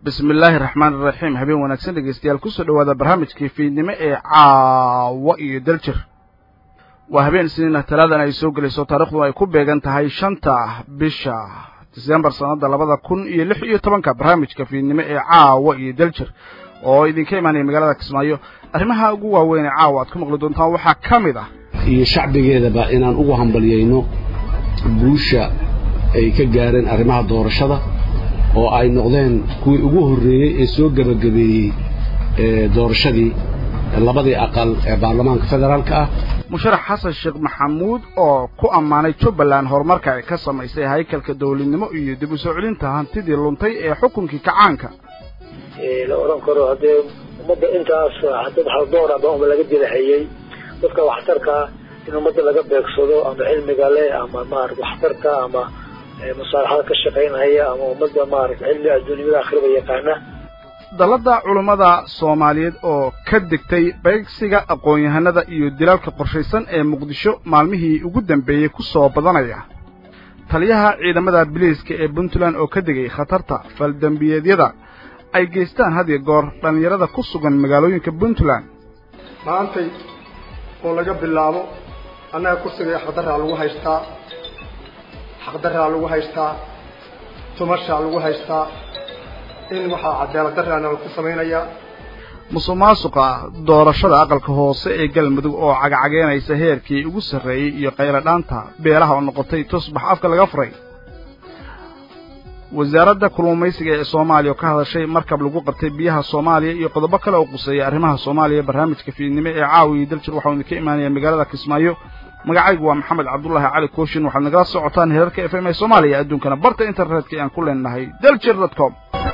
bismi illaahi raxmaan iraxiim habeen wanaagsan dhegeystayaal kusoo dhawaada barnaamijkii fiidnimo ee caawa iyo daljir waa habeen isniina talaadan ay soo gelayso taarikhdu ay ku beegan tahay shanta bisha disembar sanada labada kun iyo lix iyo tobanka barnaamijka fiidnimo ee caawa iyo daljir oo idinka imaanaya magaalada kismaayo arrimaha ugu waaweyn ee caawa aad ku maqli doontaan waxaa ka mid ah iyo shacbigeedaba inaan ugu hambalyayno guusha ay ka gaareen arrimaha doorashada oo ay noqdeen kuwii ugu horreeyey ee soo gebagabeeyey doorashadii labadii aqal ee baarlamaanka federaalka ah musharax xasan sheekh maxamuud oo ku ammaanay jubbaland horumarka ay ka samaysay haykalka dowladnimo iyo dib u soo celinta hantidii luntay ee xukunkii kacaanka la oran karo haddee ummadda intaas dad haldoor ah baa laga dilahayey dadka waxtarkaa in ummadda laga beegsado ama cilmiga leh ama maarata waxtarka ama masaalaxada ka shaqaynaya ama ummadda maarata cilmi adduunyada akhriba yaqaana dalladda culummada soomaaliyeed oo ka degtay beegsiga aqoon-yahanada iyo dilalka qorshaysan ee muqdisho maalmihii ugu dambeeyey ku soo badanaya taliyaha ciidamada biliiska ee puntland oo ka degay khatarta faldembiyeedyada ay geystaan had iyo goor dhallinyarada ku sugan magaalooyinka puntland maantay oo laga bilaabo annaga kursiga xaqdarraa lagu haystaa xaqdarraa lagu haystaa tumashaa lagu haystaa in waxaa cadaalad darraana laku samaynayaa musuq maasuqa doorashada aqalka hoose ee galmudug oo cagcageynaysa heerkii ugu sarreeyey iyo qayladhaanta beelaha oo noqotay tusbax afka laga furay wasaaradda kulluumaysiga ee soomaaliya oo ka hadashay markab lagu qabtay biyaha soomaaliya iyo qodobo kale oo quseeya arrimaha soomaaliya barnaamijka fiidnimo ee caawiya daljir waxau idinka imaanaya magaalada kismaayo magacaygu waa maxamed cabdullaahi cali kooshin waxaad nagala socotaan heerarka f m ee soomaaliya adduunkana barta internetka aan ku leenahay daljir dot com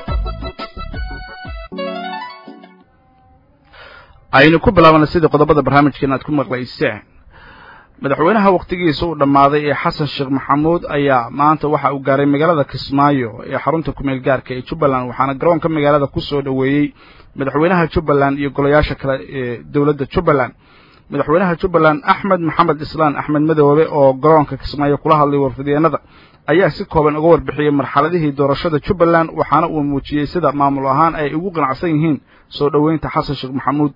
aynu ku bilaabana sidii qodobada barnaamijkeena aad ku maqlayseen madaxweynaha wakhtigiisa uu dhammaaday ee xasan sheekh maxamuud ayaa maanta waxa uu gaaray magaalada kismaayo ee xarunta kumeel gaarka ee jubbaland waxaana garoonka magaalada ku soo dhoweeyey madaxweynaha jubbaland iyo golayaasha kale ee dowladda jubbaland madaxweynaha jubbaland axmed maxamed islaan axmed madoobe oo garoonka kismaayo kula hadlay warfideenada ayaa si kooban uga warbixiyey marxaladihii doorashada jubbaland waxaana uu muujiyey sida maamul ahaan ay ugu qanacsan yihiin soo dhoweynta xasan sheekh maxamuud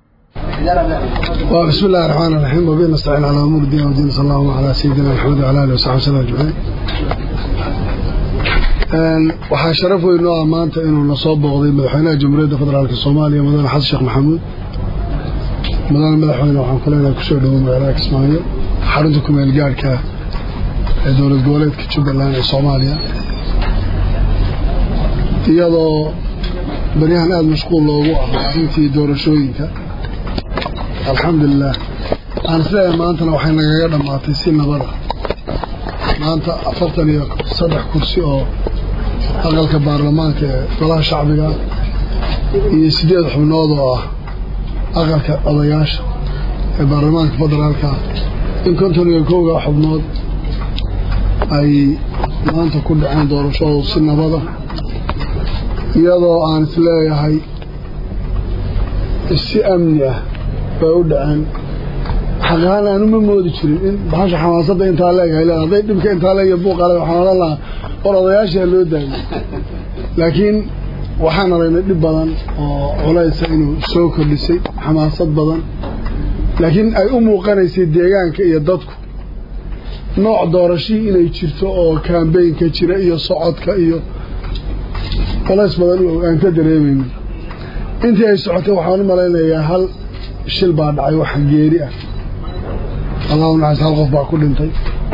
بسم الله الرحمن الرحيم وبه نستعين على امور الدين والدين صلى الله على سيدنا محمد وعلى اله وصحبه وسلم اجمعين waxaa sharaf weyn oo ah maanta inuu na soo booqday madaxweynaha jamhuuriyadda federaalk soomaaliya mudane xasan sheekh maxamuud mudane madaxweyne waxaan ku leenahay kusoo dhowo magaalada kismaayo xarunta kumeel gaadhka ee dowlad goboleedka jubbaland ee soomaaliya iyadoo baryahan aada mashquul loogu ahaa intii doorashooyinka alxamdulilah aan isleeyahay maantana waxay nagaga dhammaatay si nabada maanta afartan iyo saddex kursi oo aqalka baarlamaanka ee golaha shacbiga iyo siddeed xubnood oo ah aqalka odayaasha ee baarlamaanka federaalka in konton iyo kowga xubnood ay maanta ku dhaceen doorashadu si nabada iyadoo aan isleeyahay si amni ah bay u dhaceen xaqahaan aanu ma moodi jirin in bahasha xamaasadda intaa leegahay le hadday dhibka intaa leega buuqale waxaan odhan lahaa war odayaashaa loo daayay laakiin waxaan aragnay dhib badan oo culaysa inuu soo kordhisay xamaasad badan laakiin ay u muuqanaysay deegaanka iyo dadku nooc doorashii inay jirto oo kambeynka jira iyo socodka iyo culays badan aan ka dareemayno intii ay socotay waxaan u malaynayaa hal shil baa dhacay waxa geeri ah allahu naxas hal qof baa ku dhintay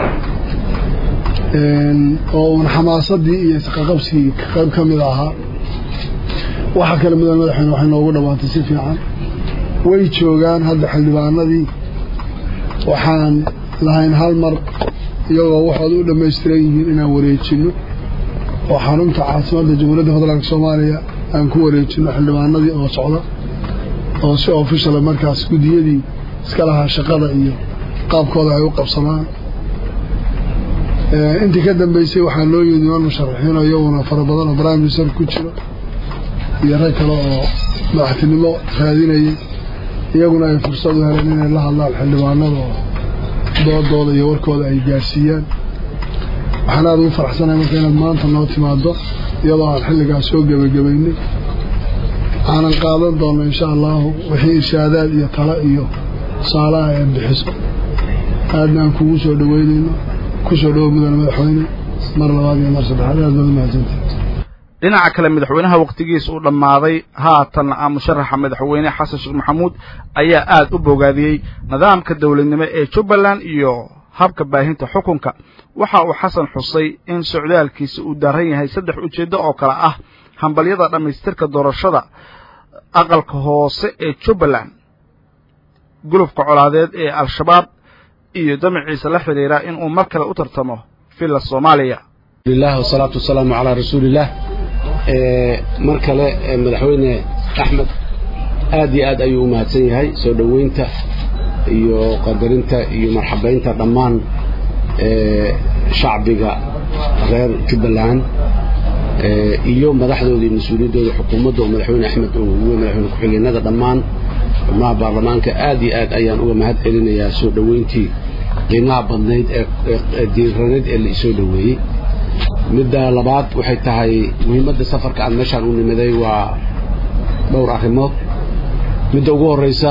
oo uun xamaasadii iyo isqaqabsigii qayb ka mid ahaa waxa kale mudan madaxweyne waxay noogu dhammaantay si fiican way joogaan hadda xildhibaanadii waxaan lahayn hal mar iyagoo waxooda u dhammaystiran yihiin inaan wareejinno oo xarunta caasimadda jamhuuriyadda federaalk soomaaliya aan ku wareejinno xildhibaanadii oo socda oo si officiala markaas guddiyadii iska lahaa shaqada iyo qaabkooda ay u qabsadaan intii ka dambeysay waxaa loo yimid niman musharaxiinoo iyaguna fara badan oo prime minister ku jiro iyo rag kale oo madaxtinimo raadinayay iyaguna ay fursad u heleen inay la hadlaan xildhibaanada oo doodooda iyo warkooda ay gaarsiiyaan waxaan aada ugu faraxsanahay marka inaad maanta noo timaado iyadoo aan xilligaas soo gebagabaynay aanan qaadan doono insha allahu wixii irshaadaad iyo talo iyo tusaalaha ee bixiso aadna aan kugu soo dhaweynayno kusoo dhawo mudane madaxweyne mar labaad iyo mar saddexaad aad baad umahadsantay dhinaca kale madaxweynaha wakhtigiisa uu dhammaaday haatan ah musharaxa madaxweyne xasan sheekh maxamuud ayaa aad u bogaadiyey nidaamka dowladnimo ee jubbaland iyo habka baahinta xukunka waxa uu xasan xusay in socdaalkiisa uu daaran yahay saddex ujeeddo oo kale ah hambalyada dhammaystirka doorashada aqalka hoose ee jubbaland gulufka colaadeed ee al-shabaab iyo damaciisa la xidhiira inuu mar kale u tartamo villa soomaaliya lilah wasalaatu wasalaamu calaa rasuulillaah mar kale madaxweyne axmed aad iyo aad ayuu u mahadsan yahay soo dhoweynta iyo qadarinta iyo marxabaynta dhammaan shacbiga reer jubbaland iyo madaxdooda iyo mas-uuliyaddooda xukuumadda oo madaxweyne axmed uu ugu madaxweyne ku-xigeenada dhammaan xubnaha baarlamaanka aad iyo aad ayaan uga mahad celinayaa soo dhoweyntii qiimaha badnayd ee diiraneed ee la isoo dhoweeyey midda labaad waxay tahay muhiimadda safarka aan meeshaan u nimiday waa dhowr arrimood midda ugu horreysa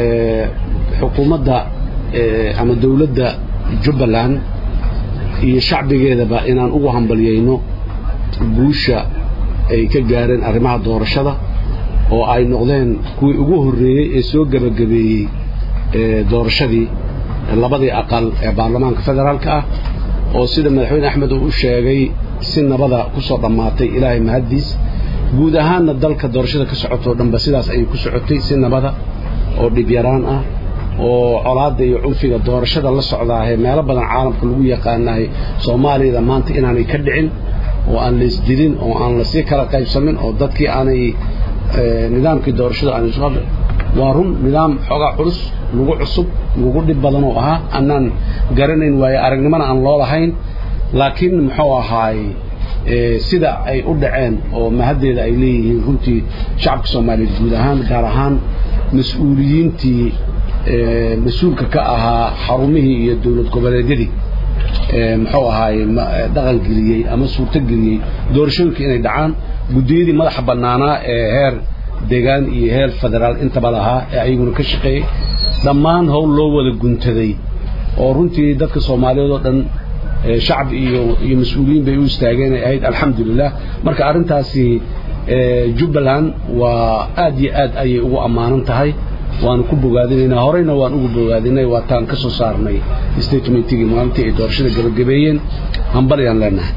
xukuumadda ama dowladda jubbaland iyo shacbigeedaba inaan ugu hambalyayno guusha ay ka gaareen arrimaha doorashada oo ay noqdeen kuwii ugu horreeyey ee soo gebagabeeyey doorashadii labadii aqal ee baarlamaanka federaalka ah oo sida madaxweyne axmed uu u sheegay si nabada ku soo dhammaatay ilaahay mahaddiis guud ahaanna dalka doorashada ka socotoo dhanba sidaas ayay ku socotay si nabada oo dhibyaraan ah oo colaadda iyo cunfiga doorashada la socdaahee meelo badan caalamka lagu yaqaanahay soomaaliyada maanta inaanay ka dhicin oo aan la isdilin oo aan lasii kala qaybsamin oo dadkii aanay nidaamkii doorashada aanay isu waa run nidaam xoogaa culus lagu cusub lagu dhib badan oo ahaa annaan garanayn waayo aragnimona aan loo lahayn laakiin muxuu ahaay sida ay u dhaceen oo mahaddeeda ay leeyihiin runtii shacabka soomaaliyeed guud ahaan gaar ahaan mas-uuliyiintii mas-uulka ka ahaa xarumihii iyo dowlad goboleedyadii muxuu ahaay dhaqangeliyey ama suurtogeliyey doorashooyinka inay dhacaan guddiyadii madaxa bannaanaa ee heer deegaan iyo heer federaal intaba lahaa ee ayaguna ka shaqeeyey dhammaan howl loo wada guntaday oo runtii dadka soomaaliyeed oo dhan shacab iyo iyo mas-uuliyiin bay u istaageen ay ahayd alxamdulilah marka arrintaasi jubbaland waa aad iyo aad ayay ugu ammaanan tahay waanu ku bogaadinaynaa horeyna waan ugu bogaadinay waataan ka soo saarnay statementigii maalintii ay doorashada gebagabeeyeen hambalyaan leenahay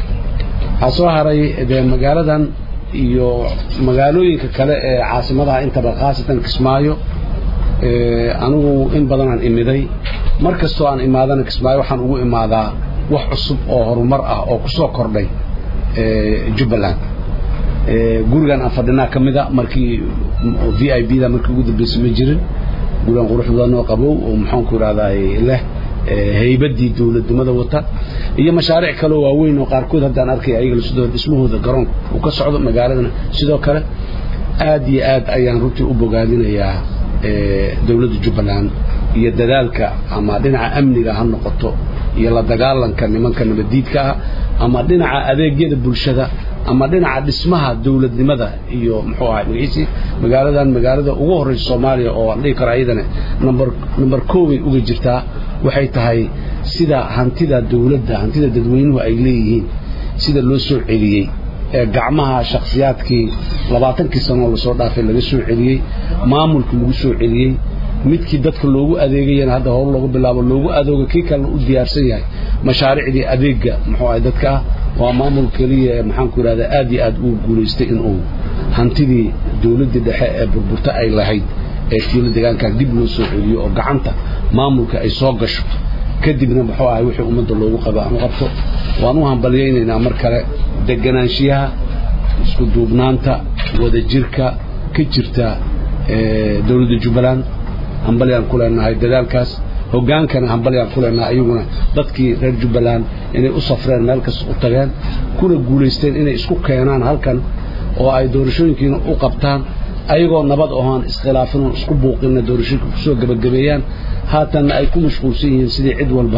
waxaa soo haray dee magaaladan iyo magaalooyinka kale ee caasimadaha intaba khaasatan kismaayo anigu in badanaan imiday mar kastoo aan imaadana kismaayo waxaan ugu imaadaa wax cusub oo horumar ah oo ku soo kordhay jubbaland gurigan aan fadhinaa ka mida markii v i b da markii ugu dambeysay ma jirin gurigan qurux badan oo qabow oo maxaanku idhahdaay leh haybaddii dowladnimada wata iyo mashaariic kaleo waaweyn oo qaarkood haddaan arkay ayaga sidoo dhismahooda garoonka uu ka socdo magaaladana sidoo kale aad iyo aad ayaan runtii u bogaadinayaa dowladda jubbaland iyo dadaalka ama dhinaca amniga ha noqoto iyo la dagaalanka nimanka nabaddiidka ah ama dhinaca adeegyada bulshada ama dhinaca dhismaha dowladnimada iyo muxuu ahay magaciisi magaaladan magaalada ugu horreysa soomaaliya oo aan dhihi karo ayadana number number koobay uga jirtaa waxay tahay sida hantida dowladda hantida dadweynuhu ay leeyihiin sida loo soo celiyey ee gacmaha shakhsiyaadkii labaatankii sanoo lasoo dhaafay laga soo celiyey maamulkii lagu soo celiyey midkii dadka loogu adeegayana hadda hor loogu bilaabo loogu adooga kii kalena u diyaarsan yahay mashaariicdii adeegga muxuu ahay dadka ah waa maamul keliya ee maxaanku idhahdaa aad iyo aad uu guulaystay inuu hantidii dowladdii dhexe ee burburta ay lahayd ee kiilo deegaankan dib loo soo celiyo oo gacanta maamulka ay soo gasho kadibna muxuu ahay wixii ummadda loogu qabo aan u qabto waan u hambalyaynaynaa mar kale deganaanshiyaha isku duubnaanta wadajirka ka jirta dowladda jubbaland hambalyaan ku leenahay dadaalkaas hogaankana hambalyaan ku leenahay ayaguna dadkii reer jubbaland inay u safreen meel kasta u tageen kuna guulaysteen inay isku keenaan halkan oo ay doorashooyinkiina u qabtaan ayagoo nabad ahoon iskhilaafin oon isku buuqinna doorashooyinka kusoo gebagabeeyaan haatanna ay ku mashquulsan yihiin sidii cid walba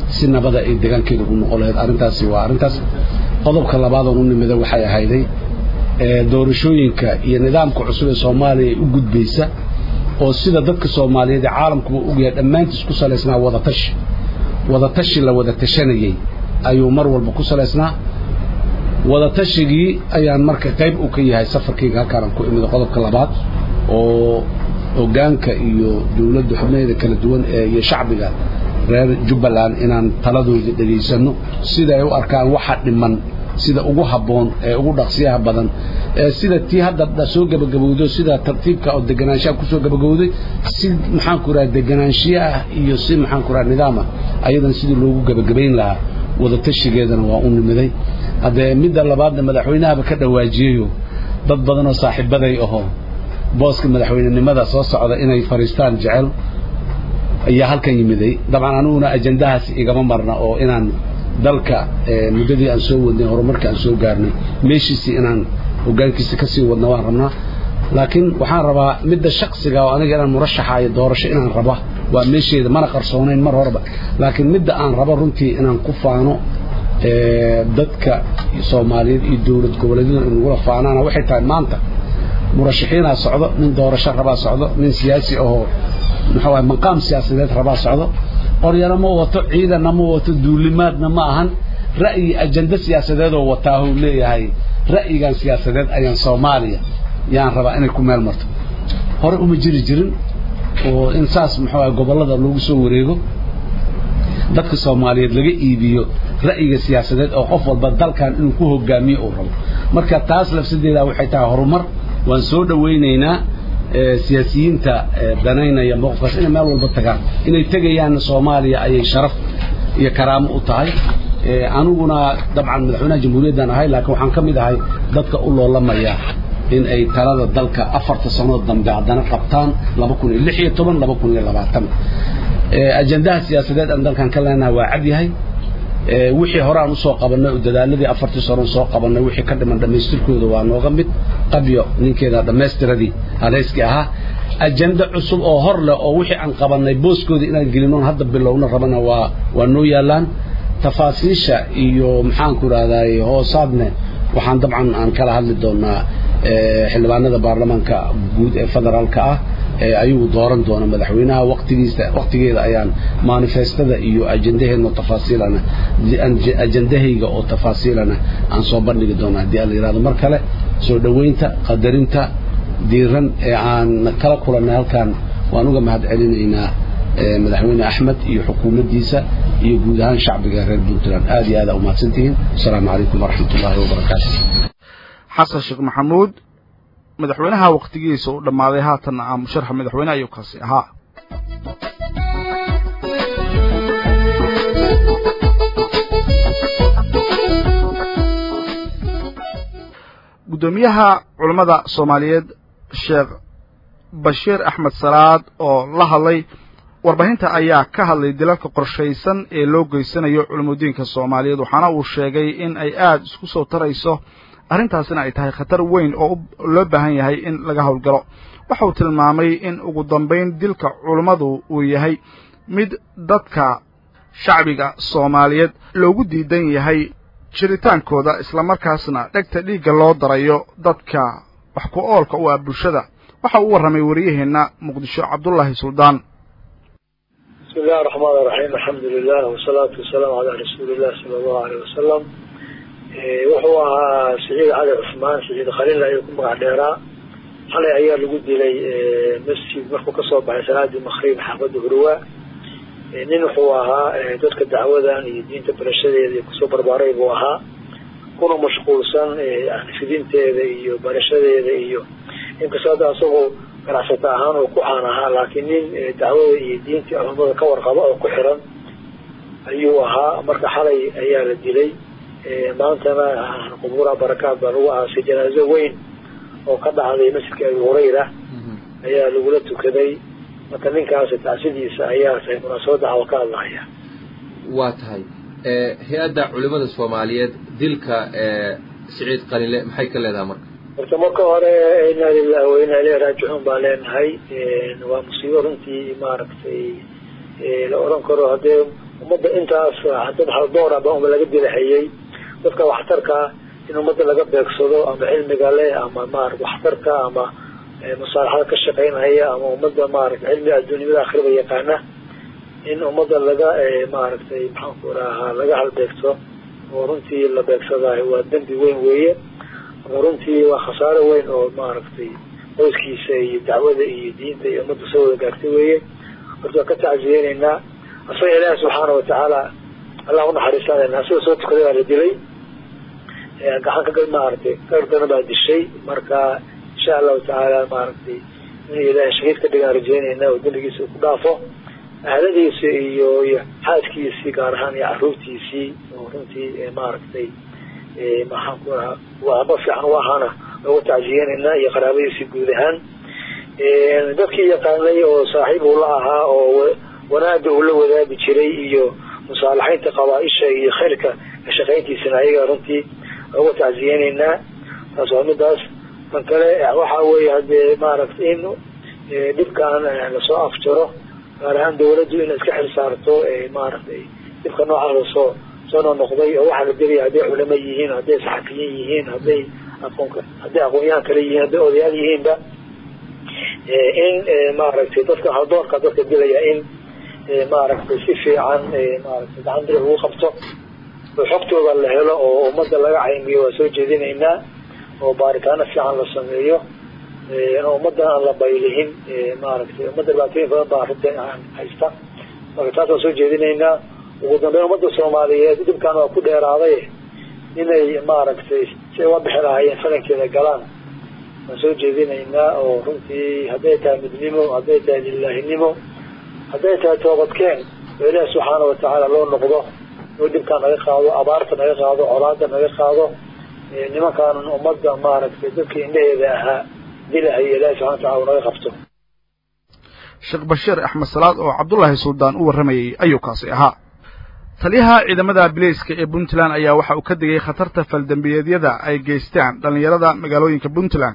si nabada ay deegaankeeda ugu noqon lahayd arrintaasi waa arrintaas qodobka labaadoon u nimida waxay ahayday doorashooyinka iyo nidaamka cusub ee soomaaliya ay u gudbaysa oo sida dadka soomaaliyeed ee caalamkuba ogyahay dhammaantiis ku salaysnaa wadatashi wadatashi la wada tashanayey ayuu mar walba ku salaysnaa wadatashigii ayaan marka qayb u ka yahay safarkayga halkaanaan ku imida qodobka labaad oo hoggaanka iyo dowladda xubnaheeda kala duwan ee iyo shacbiga reer jubbaland inaan taladooda dhegaysanno sida ay u arkaan waxa dhiman sida ugu habboon ee ugu dhaqsiyaha badan ee sida tii hadda soo gabagabowdo sida tartiibka oo deganaanshaha kusoo gabagabowday si maxaanku raha deganaanshiye ah iyo si maxaanku raha nidaam ah ayadan sidii loogu gabagabayn lahaa wadatashigeedana waa u nimiday haddee midda labaadna madaxweynahaba ka dhawaajiyeyo dad badanoo saaxiibaday ahoo booska madaxweynenimada soo socda inay fadhiistaan jecel ayaa halkan yimiday dabcan aniguna ajandahaas igama marna oo inaan dalka muddadii aan soo wadnay horumarka aan soo gaarnay meeshiisii inaan hoggaankiisa ka sii wadna waan rabnaa laakiin waxaan rabaa midda shaksiga oo aniga inaan murashaxaayo doorasho inaan raba waa meesheeda mana qarsoonayn mar horeba laakiin midda aan rabo runtii inaan ku faano dadka soomaaliyeed iyo dowlad goboleedyada inagula faanaana waxay tahay maanta murashaxiinaa socdo nin doorasho rabaa socdo nin siyaasi ahoo muxuu ahay maqaam siyaasadeed rabaa socdo qoryana ma wato ciidanna ma wato duulimaadna ma ahan ra'yi ajando siyaasadeedoo wataahuu leeyahay ra'yigan siyaasadeed ayaan soomaaliya yaan rabaa inay ku meel marto hore uma jiri jirin oo in saas muxuu ahay gobollada loogu soo wareego dadka soomaaliyeed laga iibiyo ra'yiga siyaasadeed oo qof walba dalkan inuu ku hogaamiyo uu rabo marka taas lafsadeeda waxay tahay horumar waan soo dhowaynaynaa siyaasiyiinta danaynaya mowqifkaas inay meel walba tagaan inay tegayaanna soomaaliya ayay sharaf iyo karaamo u tahay aniguna dabcan madaxweynaha jamhuuriyaddan ahay laakiin waxaan ka mid ahay dadka u loolamaya in ay talada dalka afarta sanood dambe haddana qabtaan laba kun iyo lix iyo toban laba kun iyo labaatan ajandaha siyaasadeed aan dalkan ka leenahay waa cad yahay wixii hore aan usoo qabannay oo dadaaladii afartii sano soo qabannay wixii ka dhiman dhammaystirkooda waa nooga mid qabyo ninkeeda dhammaystiradii haleyskii ahaa ajando cusub oo hor leh oo wixii aan qabannay booskooda inaan gelinoon hadda bilowna rabana waa waa noo yaallaan tafaasiisha iyo maxaanku idhahdaay hoosaadne waxaan dabcan aan kala hadli doonaa xildhibaanada baarlamaanka guud ee federaalka ah ee ayuu dooran doona madaxweynaha waqtigiisa waqtigeeda ayaan manifestada iyo ajandaheedna tafaasiilana ajandahayga oo tafaasiilana aan soo bandhigi doona haddii aan la yidhahdo mar kale soo dhoweynta qadarinta diiran ee aan kala kulannay halkan waan uga mahad celinaynaa madaxweyne axmed iyo xukuumaddiisa iyo guud ahaan shacbiga reer puntland aad iyo aad aa umahadsantihiin asalaamu calaykum waraxmat ullaahi wabarakaatu xasan sheekh maxamuud madaxweynaha wakhtigiisa uu dhammaaday haatanna ah musharaxa madaxweyne ayuu kaasi ahaa guddoomiyaha culammada soomaaliyeed sheekh bashiir axmed salaad oo la hadlay warbaahinta ayaa ka hadlay dilalka qorshaysan ee loo geysanayo culammudiinka soomaaliyeed waxaana uu sheegay in ay aada isku soo tarayso arrintaasina ay tahay khatar weyn oo loo baahan yahay in laga howlgalo waxa uu tilmaamay in ugu dambayn dilka culummadu uu yahay mid dadka shacbiga soomaaliyeed loogu diidan yahay jiritaankooda islamarkaasna dhegta dhiigga loo darayo dadka wax ku oolka u ah bulshada waxa uu warramay wariyaheenna muqdisho cabdullaahi suldaan bismi illahi raxmaan iraxiim alxamdu lilah wasalaatu wasalaamu calaa rasuuli illah sala allahu aleyh wasalam wuxuu ahaa saciid cali cusmaan saciid khaliil ayuu ku magac dheeraa xalay ayaa lagu dilay masjid markuu kasoo baxay salaadii makrib xaafadda hurwa nin wuxuu ahaa dadka dacwadan iyo diinta barashadeeda iyo kusoo barbaaray buu ahaa kuna mashquulsan fidinteeda iyo barashadeeda iyo inkastoo hadda asagoo ganacsata ahaan oo ku caan ahaa laakiin nin dacwada iyo diinta culamada ka warqaba oo ku xiran ayuu ahaa marka xalay ayaa la dilay maantana qubuura barakaad baa lagu aasay janaazo weyn oo ka dhacday masjidka abi hurayra ayaa lagula tukaday marka ninkaasi tacsidiisa ayaa tahay munaasabadda cawa ka hadlahaya waa tahay hay-adda culimada soomaaliyeed dilka siciid qalinle maxay ka leedahay marka horta marka hore inaa lilahi wa inaa ileyhi raajicuun baan leenahay waa musiibo runtii maaragtay la odhan karo haddee ummadda intaas dad haldoora ba uma laga dilahayay dadka waxtarkaa in ummadda laga beegsado ama cilmiga leh ama maarata waxtarka ama musaalaxada ka shaqaynaya ama ummadda maarata cilmiga adduunyada akhirada yaqaana in ummadda laga maaragtay maxaanku rahaa laga halbeegto oo runtii la beegsadayo waa dembi weyn weeye marka runtii waa khasaaro weyn oo maaragtay qoyskiisa iyo dacwada iyo diinta iyo ummadda soo wada gaartay weeye horta waan ka tacsiyeyneynaa asaga ilaahi subxaana watacaala allah unaxariisanayna asaga soo tukaday baa la dilay gacan ka maaragtay gaardana baa dishay marka insha allahu tacaala maaragtay in ilaahay shahiid ka dhigaan rajeynayna oo dembigiisa ku dhaafo ahladiisi iyo iyo xaaskiisii gaar ahaan iyo caruurtiisii oo runtii maaragtay maxaan ku rahaa waaba fiican u ahaana loogu tacsiyeynayna iyo qaraabadiisii guud ahaan dadkii yaqaanay oo saaxiib uu la ahaa oo wanaaga uu la wadaagi jiray iyo musaalaxaynta qabaa-isha iyo khayrka ka shaqayntiisana ayaga runtii loogu tacsiyeyneynaa taas waa midaas tan kale waxa weeye hadee maaragtay in dhibkaan lasoo afjaro gaar ahaan dawladdu inay iska xil saarto maaragtay dhibka noocaas soo soo noqnoqday oo waxaa la diraya hadday culamo yihiin hadday saxafiyiin yihiin hadday aqoon hadday aqoon-yahan kale yihiin hadday odayaal yihiinba in maaragtay dadka haldoorka dadka dilaya in maaragtay si fiican maaragtay gacan biri lagu qabto oo xogtooda la helo oo ummadda laga caymiyo waa soo jeedinaynaa oo baaritaano fiican la sameeyo ummadda aan la baylihin maaragtay ummadda dhibaatooyin badan baa arrinta haysta marka taas waan soo jeedinaynaa ugu dambeyn ummadda soomaaliyeed dhibkan waa ku dheeraaday inay maaragtay si ay uga bixi lahaayeen falankeeda galaan waan soo jeedinaynaa oo runtii hadday tahay midnimo hadday tahay lilaahinimo hadday tahay toobadkeen oo ilaahi subxaana watacaala loo noqdo oo dhibkaan naga qaado abaarta naga qaado colaada naga qaado nimankaan ummadda maaragtay dadkii indhaheeda ahaa dilahaya ilaahi subxana watacala naga qabto sheekh bashiir axmed salaad oo cabdullaahi suldaan u warramayey ayuu kaasi ahaa taliyaha ciidamada bileyska ee puntland ayaa waxa uu ka digay khatarta faldembiyeedyada ay geystaan dhallinyarada magaalooyinka puntland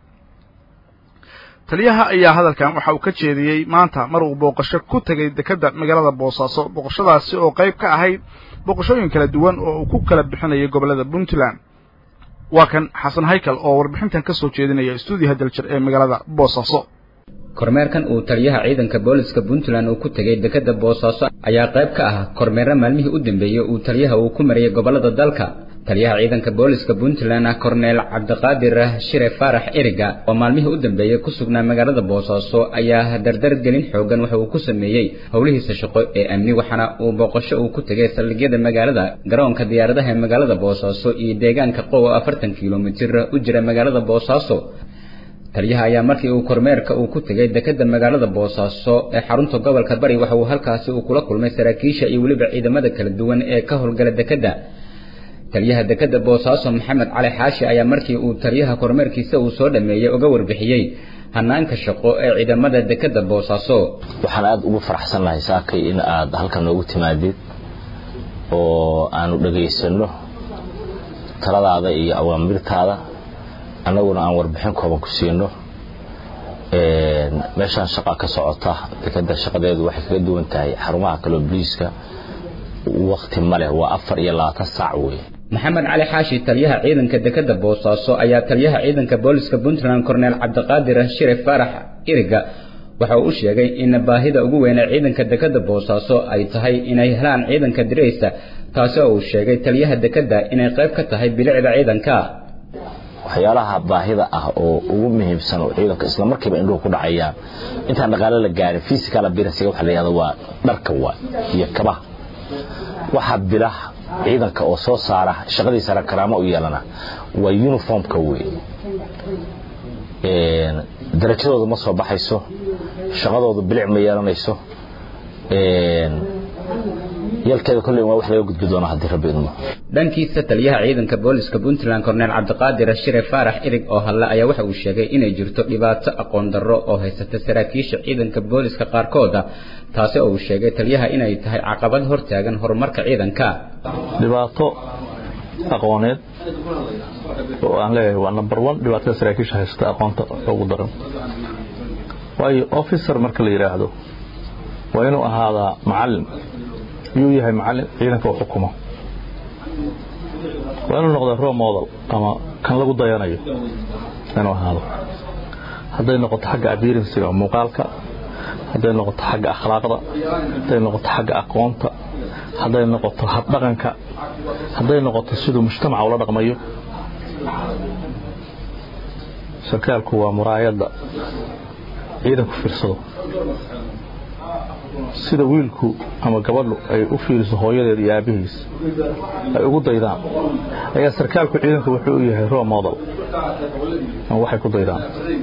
taliyaha ayaa hadalkan waxa uu ka jeediyey maanta mar uu booqasho ku tegay dekedda magaalada boosaaso booqashadaasi oo qayb ka ahayd booqashooyin kala duwan oo uu ku kala bixinayay gobollada puntland waa kan xasan haykal oo warbixintan ka soo jeedinaya stuudiyaha daljir ee magaalada boosaaso kormeerkan uu taliyaha ciidanka booliska puntland uu ku tegay dekedda boosaaso ayaa qayb ka ah kormeerra maalmihii u dambeeyey uu taliyaha uu ku mariyay gobollada dalka taliyaha ciidanka booliska puntland korneel cabdiqaadir shire faarax eriga oo maalmihii u dambeeyey ku sugnaa magaalada boosaaso ayaa dardar gelin xoogan waxa uu ku sameeyey howlihiisa shaqo ee amni waxaana uu booqasho uu ku tegay saldhigyada magaalada garoonka diyaaradaha ee magaalada boosaaso iyo deegaanka qow oo afartan kilomitir u jira magaalada boosaaso taliyaha ayaa markii uu kormeerka uu ku tegay dekedda magaalada boosaaso ee xarunta gobolka bari waxa uu halkaasi uu kula kulmay saraakiisha iyo weliba ciidamada kala duwan ee ka howlgala dekedda taliyaha dekedda boosaaso maxamed cali xaashi ayaa markii uu taliyaha kormeerkiisa uu soo dhameeyey uga warbixiyey hanaanka shaqo ee ciidamada dekedda boosaaso waxaan aada ugu faraxsannahay saakay in aad halkan noogu timaadid oo aanu dhagaysano taladaada iyo awaamirtaada annaguna aan warbixin kooban ku siino meeshaan shaqa ka socota dekedda shaqadeedu waxay kaga duwan tahay xarumaha kaloo boliiska wakti ma leh waa afar iyo labaatan saac weeye maxamed cali xaashi taliyaha ciidanka dekedda boosaaso ayaa taliyaha ciidanka booliska puntland korneel cabdiqaadir shire faarax iriga waxa uu u sheegay in baahida ugu weyn ee ciidanka dekedda boosaaso ay tahay inay helaan ciidanka diraysa taasi oo uu sheegay taliyaha dekedda inay qayb ka tahay bilicda ciidanka waxyaalaha baahida ah oo ugu muhiimsan oo ciidanka isla markiiba indhuhu ku dhacayaan intaan dhaqaale la gaarin physical appearance waxa la yidhahdo waa dharka waa iyo kabaha waxa bila ciidanka oo soo saara shaqadiisa karaamo u yeelana waa uniformka wey darajadooda ma soo baxayso shaqadooda bilic ma yeelanayso yalkeeda kolley waa wax laga gudbi doona haddii rabbi idmo dhankiisa taliyaha ciidanka booliska puntland korneel cabdiqaadir shire faarax irig oo hadle ayaa waxa uu sheegay inay jirto dhibaato aqoon darro oo haysata saraakiisha ciidanka booliska qaarkooda taasi oo uu sheegay taliyaha inay tahay caqabad hortaagan horumarka ciidanka dhibaato aqooneed oo aan leeyahay waa number one dhibaatada saraakiisha haysata aqoonta ugu daran waayo officer marka la yidhaahdo waa inuu ahaadaa macallin yuu yahay macallin ciidanka u xukumo waa inuu noqdaa role model ama kan lagu dayanayo inuu ahaado hadday noqoto xagga appearansiga muuqaalka hadday noqoto xagga akhlaaqda hadday noqoto xagga aqoonta hadday noqoto habdhaqanka hadday noqoto siduu mujtamaca ula dhaqmayo sarkaalku waa muraayadda ciidanku fiirsado sida wiilku ama gabadhu ay u fiiriso hooyadeed iyo aabbihiis ay ugu daydaan ayaa sarkaalku ciidanku wuxuu u yahay role model ama waxay ku daydaan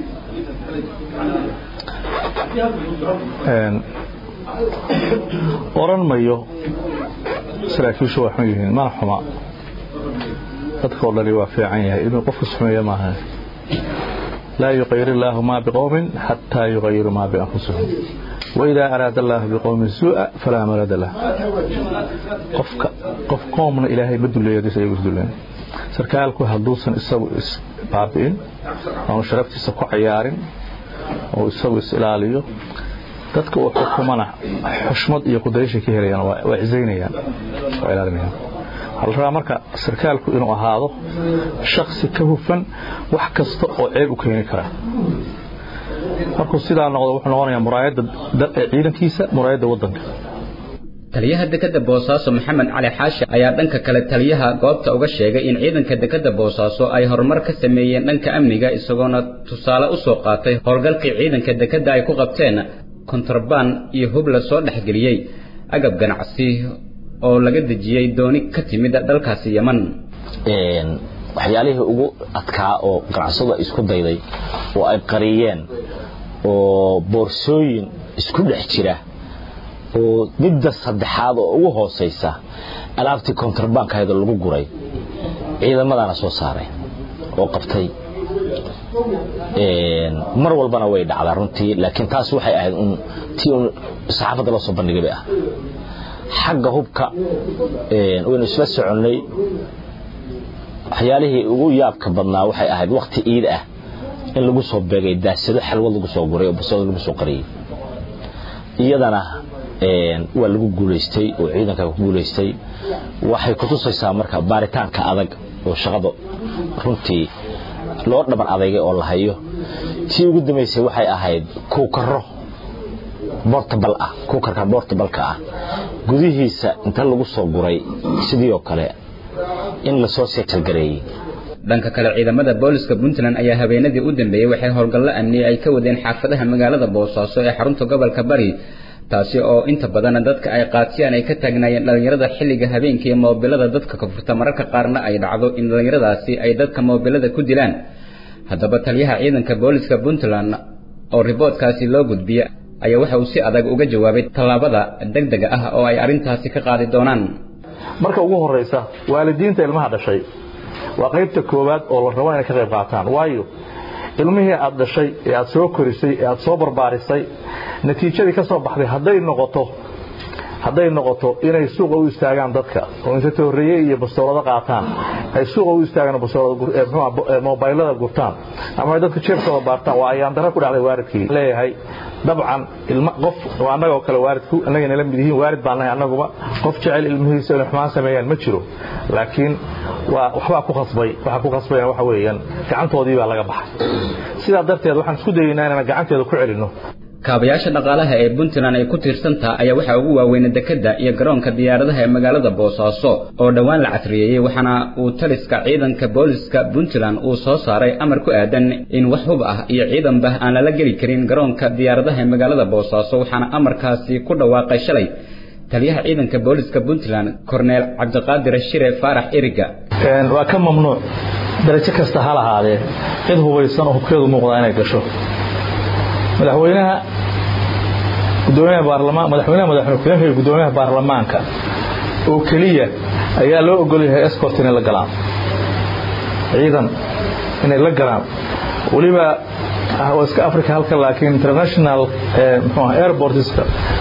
oran mayo saraakiishu waa xun yihiin mana xuma dadkao dhani waa fiican yahay inuu qofku xumeeyo maaha laa yuqayir illaahu maa biqowmin xataa yuqayiru maa bianfusihim waidaa araada allaahu biqowmin suu'a falaa marada lah qofka qof qoomna ilaahay ma duleeyo haddiis ayagu isduleen sarkaalku hadduusan isagu isbaabi'in aanu sharaftiisa ku cayaarin oo isagu is ilaaliyo dadka uu xukumana xushmad iyo kudayshay ka helayaan waa cisaynayaan waa ilaalinayaan waxaa la rabaa marka sarkaalku inuu ahaado shaksi ka hufan wax kasta oo ceeb u keeni kara markuu sidaa noqdo wuxuu noqonayaa muraayadda ciidankiisa muraayadda waddanka taliyaha dekadda boosaaso maxamed cali xaashi ayaa dhanka kale taliyaha goobta uga sheegay in ciidanka dekadda boosaaso ay horumar ka sameeyeen dhanka amniga isagoona tusaale u soo qaatay howlgalkii ciidanka dekadda ay ku qabteen kontrabaan iyo hub la soo dhexgeliyey agab ganacsi oo laga dejiyey dooni ka timid dalkaasi yeman waxyaalihii ugu adkaa oo ganacsadu ay isku dayday oo ay qariyeen oo boorsooyin isku dhex jira oo midda saddexaad oo ugu hoosaysa alaabtii kontrabaankahaydoo lagu guray ciidamadaana soo saaray oo qabtay mar walbana way dhacdaa runtii laakiin taas waxay ahayd un tii un saxaafadda loo soo bandhigay bay ah xagga hubka waynu isla soconnay waxyaalihii ugu yaabka badnaa waxay ahayd wakhti iid ah in lagu soo beegay daasado xalwad lagu soo guray oo basado lagu soo qariyey iyadana waa lagu guulaystay oo ciidanka ku guulaystay waxay kutusaysaa marka baaritaanka adag oo shaqada runtii loo dhaban adeygay oo la hayo tii ugu dambaysay waxay ahayd kuukaro bortabal ah kuukarka bortabalka ah gudihiisa inta lagu soo guray sidii oo kale in lasoo seetalgareeyey dhanka kale ciidamada booliska puntland ayaa habeenadii u dambeeyey waxay howlgallo amni ay ka wadeen xaafadaha magaalada boosaaso ee xarunta gobolka bari taasi oo inta badan dadka ay qaatiyaan ay ka taagnaayeen dhallinyarada xilliga habeenkii moobilada dadka ka furta mararka qaarna ay dhacdo in dhallinyaradaasi ay dadka moobilada ku dilaan haddaba taliyaha ciidanka booliska puntland oo riboodkaasi loo gudbiye ayaa waxa uu si adag uga jawaabay tallaabada degdega ah oo ay arrintaasi ka qaadi doonaan marka ugu horeysa waalidiinta ilmaha dhashay waa qaybta koowaad oo la rabo inay ka qayb qaataan waayo ilmihii aad dhashay ee aad soo korisay ee aad soo barbaarisay natiijadii ka soo baxday hadday noqoto hadday noqoto inay suuqa u istaagaan dadka oo inta toorreeye iyo bastoolada qaataan ay suuqa u istaagaan mobaylada gurtaan ama ay dadka jeebkooda baartaan waa ayaan darra ku dhacday waalidkii leeyahay dabcan ilma qof waa annagoo kale waalidku annagay nala mid yihiin waalid baan nahay annaguba qof jecel ilmihiisa inay xumaan sameeyaan ma jiro laakiin waa waxbaa ku khasbay waxa ku khasbayna waxa weeyaan gacantoodii baa laga baxay sidaa darteed waxaan isku dayaynaa inaan gacanteeda ku celinno kaabayaasha dhaqaalaha ee puntland ay ku tiirsantaha ayaa waxaa ugu waaweynay dekadda iyo garoonka diyaaradaha ee magaalada boosaaso oo dhowaan la casriyeeyey waxaana uu taliska ciidanka booliska puntland uu soo saaray amar ku aadan in wax hub ah iyo ciidanba aan lala geli karin garoonka diyaaradaha ee magaalada boosaaso waxaana amarkaasi ku dhawaaqay shalay taliyaha ciidanka booliska puntland korneel cabdiqaadir shire faarax eriga waa ka mamnuuc darajo kasta ha lahaadee cid hubaysan oo hubkeedu muuqdaa inay gasho madaxweynaha gudoomiyaha baarlamaan madaxweynaha madaxweynaha iyo gudoomiyaha baarlamaanka oo keliya ayaa loo ogol yahay escort inay la galaan ciidan inay la galaan weliba iska africa halka laakiin international mxuu airportska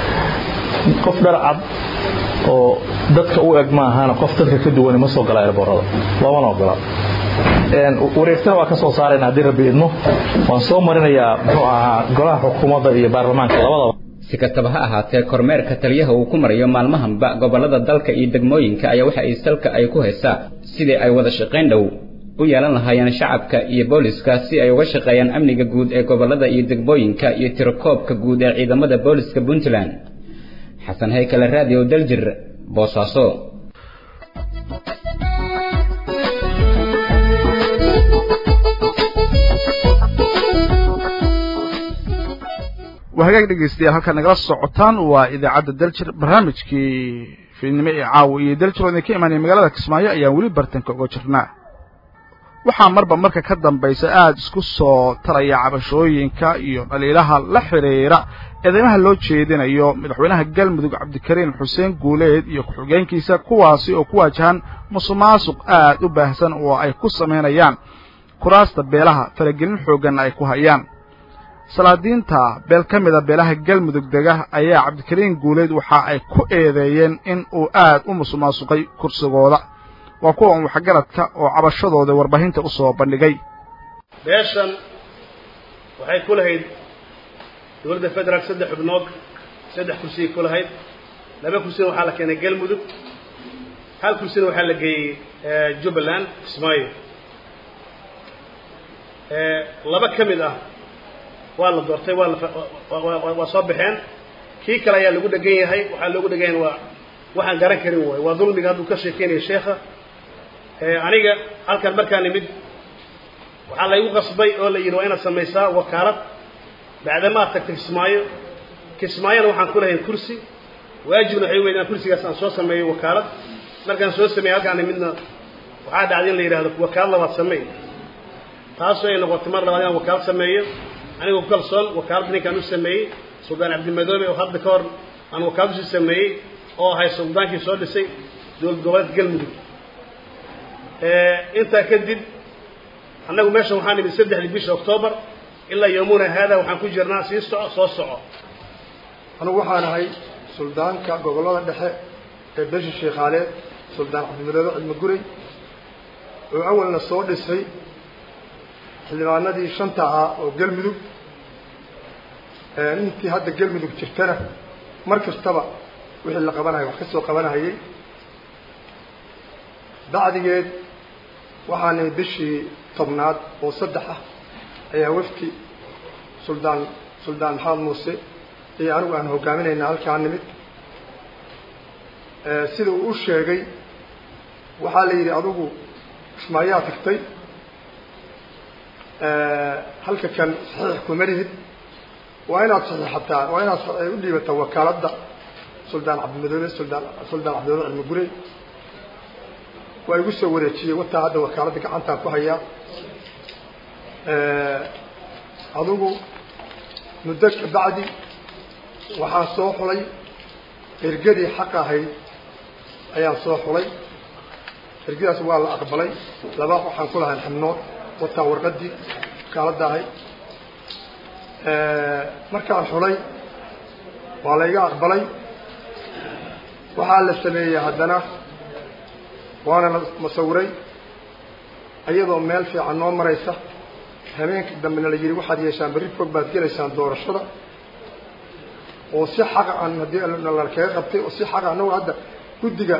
qof dhar cad oo dadka u eg maahana qof dadka ka duwan ma soo gala airborada loomana ogola wareegtana waa ka soo saarayna haddii rabbi idmo waan soo marinayaa muxuu ahaa golaha xukuumadda iyo baarlamaanka labadaba si si kastaba ha ahaatee kormeerka taliyaha uu ku marayo maalmahanba gobollada dalka iyo degmooyinka ayaa waxa ay salka ay ku haysaa sidii ay wada shaqayn dhow u yeelan lahaayeen shacabka iyo booliska si ay uga shaqeeyaan amniga guud ee gobollada iyo degmooyinka iyo tirakoobka guud ee ciidamada booliska puntland xasan haykale raadiyo daljir boosaaso waa hagaag dhegeystayaal halkaad nagala socotaan waa idaacadda daljir barnaamijkii fiidnimo ee caawa iyo daljir oo idinka imaanaya magaalada kismaayo ayaan weli bartanka uga jirnaa waxaa marba marka ka dambaysa aada isku soo taraya cabashooyinka iyo dhaliilaha la xidhiira eedeymaha loo jeedinayo madaxweynaha galmudug cabdikariin xuseen guuleed iyo ku-xigeenkiisa kuwaasi oo ku waajahan musuqmaasuq aad u baahsan oo ay ku samaynayaan kuraasta beelaha faragelin xoogganna ay ku hayaan salaadiinta beel ka mida beelaha galmudug dega ayaa cabdikariin guuleed waxa ay ku eedeeyeen in uu aad u musuqmaasuqay kursigooda waa kuwan waxgaradka oo cabashadooda warbaahinta u soo bandhigay beeshan waxay ku lahayd dowladda federaal saddex xubnood saddex kursiyay ku lahayd laba kursina waxaa la keenay galmudug hal kursina waxaa la geeyey jubbaland kismaayo laba ka mid ah waa la doortay waa la waa soo baxeen kii kale ayaa lagu dhegan yahay waxaa loogu dhegan yahay waa waxaan garan karin waay waa dulmiga hadduu ka sheekeynaya sheekha aniga halkan markaa nimid waxaa laygu qasbay oo la yidhi waa inaad samaysaa wakaalad bacdamaad tagtay kismaayo kismaayona waxaan ku lahayn kursi waajibna waxay weyd inaan kursigaas aan soo sameeyo wakaalad markaan soo sameeyey halkaan nimidna waxaa dhacday in la yidhahdo wakaalad labaad sameey taasoo ay noqotay mar labaad inaan wakaalad sameeyo anigoo ku kalsoon wakaaladda ninkaan u sameeyey suldaan cabdimadoobe oo hadda ka hor aan wakaalad usii sameeyey oo ahay suldaankii soo dhisay dowlad goboleed galmudug intaa kadib annagu meeshan waxaan nimid saddexdii bisha octoobar ilaa yoomuna haada waxaan ku jirnaa sii soco soo soco anugu waxaan ahay suldaanka gobollada dhexe ee beesha sheekhaaleed suldaan cabdimadoobe cidmo guray oo awalna soo dhisay xildhibaanadii shanta ahaa oo galmudug intii hadda galmudug jirtana mar kastaba wixii la qabanaya wax ka soo qabanahayay bacdigeed waxaa nimid bishii tobnaad oo saddex ah ayaa wafti suldaan suldaan maxamed muuse iyo anigu aan hogaaminaynaa halkaa nimid sida uu u sheegay waxaa la yidhi adigu kismaayaa tagtay halka kan saxiix kuma lihid waa inaad saxiixataa waa inaad u dhiibataa wakaaladda suldaan cabdimadoobe suldaan suldaan cabdimadoobe cilmi gurey waa igu soo wareejiyey wataa hadda wakaaladda gacantaan ku hayaa adigu muddo kabacdi waxaan soo xulay ergadii xaq ahayd ayaan soo xulay ergadaas waa la aqbalay laba waxaan ku lahayn xibnood wataa warqaddii wakaaladda ahayd markaan xulay waa layga aqbalay waxaa la sameeyey haddana waana la masawiray iyadoo meel fiican noo maraysa habeenkii dambena la yidhi waxaad yeeshaan berri fog baad gelaysaan doorashada oo si xaqa aan haddii nalakaga qabtay oo si xaqa annagu hadda guddiga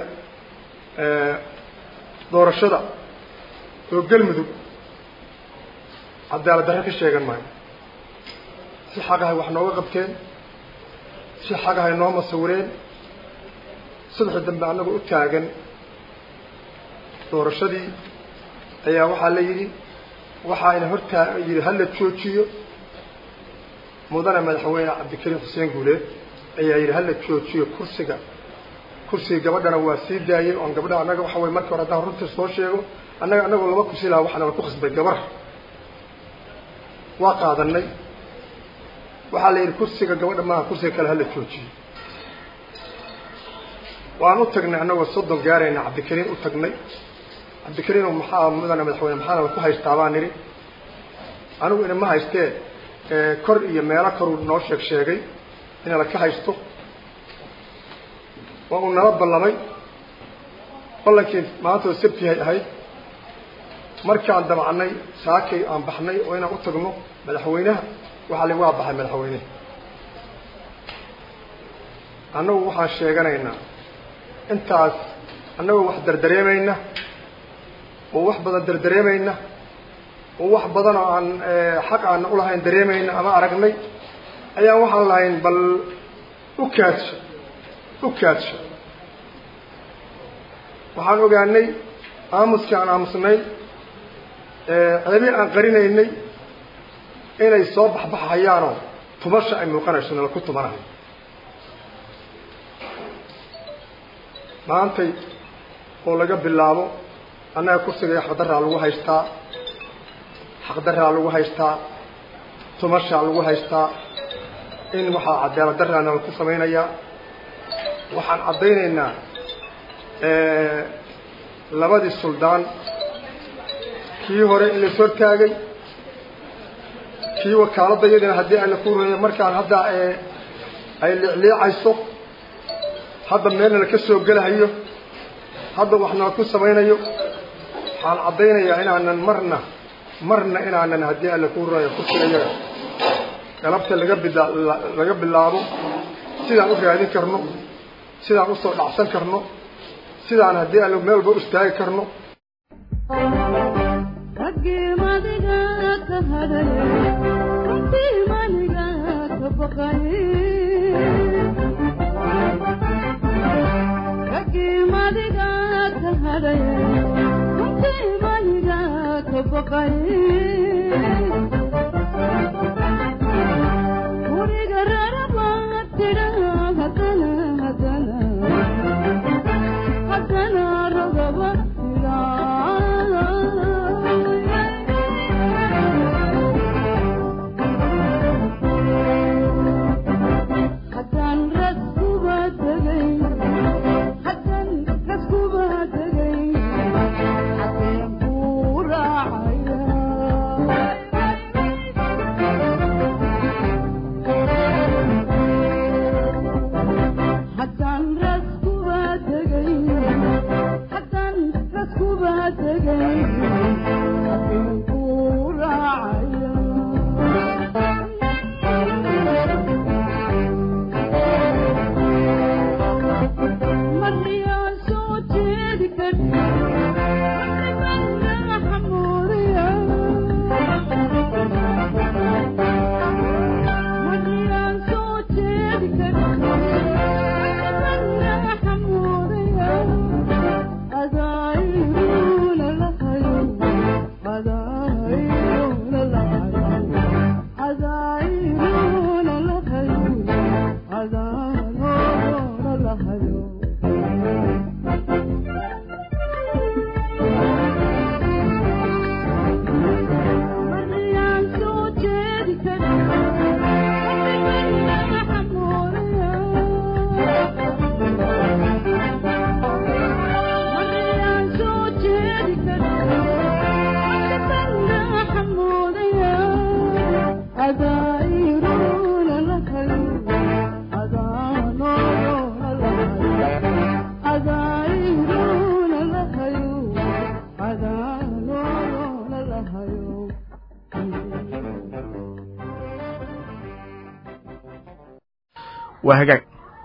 doorashada oo galmudug cadaalad darre ka sheegan maayo si xaqahay wax nooga qabteen si xaqahay noo masawireen subaxii dambe annagu u taagan doorashadii ayaa waxaa la yidhi waxaayna hortaa yidhi hala joojiyo mudane madaxweyne cabdikariim xuseen guuleed ayaa yidhi hala joojiyo kursiga kursiga gabadhana waa sii daayey oon gabdhaha annaga waxa way marka hore haddaan runta soo sheego annaga annagoo laba kursi lahaa waxaana ku khasbay gabar waa qaadanay waxaa la yidhi kursiga gabadha maaha kursiga kale hala joojiyo waan u tagnay annagoo soddon gaarayna cabdikariin u tagnay cabdikariin maxaa mudane madaxweyne maxaana ku haystaa baan nidhi anigu inama haystee kor iyo meelo koruu noo sheeg sheegay ina laka haysto waa uu nala ballamay ballankii maantoo sabtihay ahayd markaan dabacnay saakay aan baxnay oo inaan u tagno madaxweynaha waxaa la waa baxay madaxweyneha annagu waxaan sheeganaynaa intaas annagoo wax dardareemayna oo wax badan dardareemayna oo wax badan oo aan xaq aana ulahayn dareemayna ama aragnay ayaan waxaan lahayn bal u kaadsho u kaadsho waxaan ogaanay aamuskii aan aamusnay ceebii aan qarinaynay inay soo baxbaxayaanoo tumasha ay muuqanayso nala ku tumanahay maantay oo laga bilaabo annaga kursiga xaqdaraa lagu haystaa xaqdaraa lagu haystaa tumashaa lagu haystaa in waxaa cadaalad daraa nala ku samaynayaa waxaan caddaynaynaa labadii suldaan kii hore in lais hortaagay kii wakaaladda iyadina haddii ayna ku rueya markaan hadda ay liicliicayso hadda meelna la ka soo gelahayo hadda wax nala ku samaynayo waxaan caddaynayaa inaanan marna marna inaanan haddii alla ku rueya kursigayaga galabta laga bila laga bilaabo sidaan u raadin karno sidaan usoo dhacsan karno sidaan haddii alla meel walba u istaagi karno waa hagaag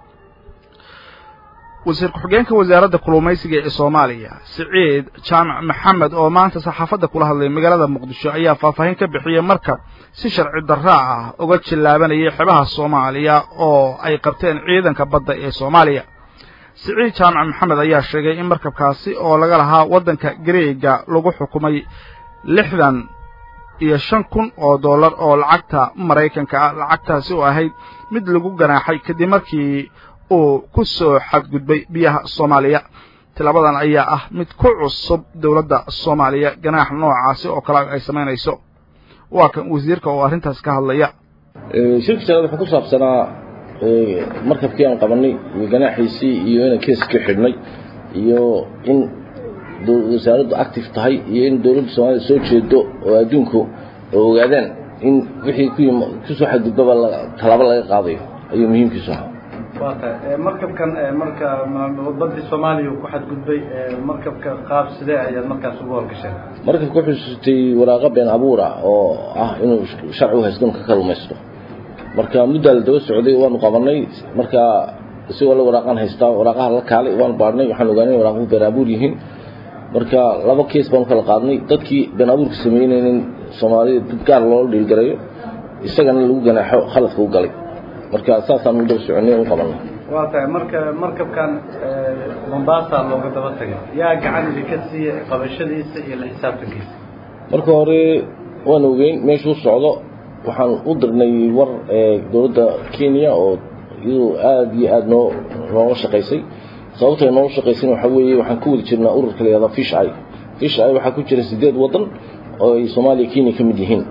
wasiir ku-xigeenka wasaaradda kalluumaysiga ee soomaaliya siciid jaamac maxamed oo maanta saxaafadda kula hadlay magaalada muqdisho ayaa faahfaahin ka bixiyey markab si sharci darraa ah uga jillaabanayay xebaha soomaaliya oo ay qabteen ciidanka badda ee soomaaliya siciid jaamac maxamed ayaa sheegay in markabkaasi oo laga lahaa waddanka gareega lagu xukumay lixdan iyo shan kun oo dollar oo lacagta maraykanka ah lacagtaasi oo ahayd mid lagu ganaaxay kadib markii uu ku soo xadgudbay biyaha soomaaliya tilaabadan ayaa ah mid ku cusub dowladda soomaaliya ganaax noocaasi oo kale ay samaynayso waa kan wasiirka oo arrintaas ka hadlaya shirka shanaad wuxuu ku saabsanaa markabkii aan qabanay iyo ganaaxiisii iyo inaan keeska xidhnay iyo in wasaaraddu active tahay iyo in dowladda soomaalida soo jeedo oo adduunku oo ogaadaan in wixii ku kusoo xadgudbaba tallaabo laga qaadayo ayuu muhiimkiisu ahaa waa tahay markabkan marka badii soomaaliya ku xadgudbay markabka qaab sidee ayaad markaas ugu horgasheen markabka wuxuu sutay waraaqo been abuura oo ah inuu sharci u haysto inuu ka kalluumaysto marka muddaa la daba socday waanu qabanay marka isagoo la waraaqaan haystaa waraaqaha la kaalay waan baadhnay waxaan ogaanay in waraaquhu been abuur yihiin marka laba kees baan kala qaadnay dadkii been abuurka sameynaynin soomaalida dad gaar loola dhiilgarayo isagana lagu ganaaxo khaladka u galay marka saasaan u daba soconay u qabanay waa tahay marka markabkan mombasa looga daba tagay yaa gacan idinka siiya qabashadiisa iyo la xisaabtankiisa marka hore waan ogeyn meeshuu socdo waxaan u dirnay war dowladda kenya oo iyadu aada iyo aada noo nooga shaqaysay sababta ay nooga shaqaysayna waxaa weeye waxaan ku wada jirnaa ururka la yihahda fish eye fish eye waxaa ku jira sideed waddan oo ay soomaaliya kenya ka mid yihiin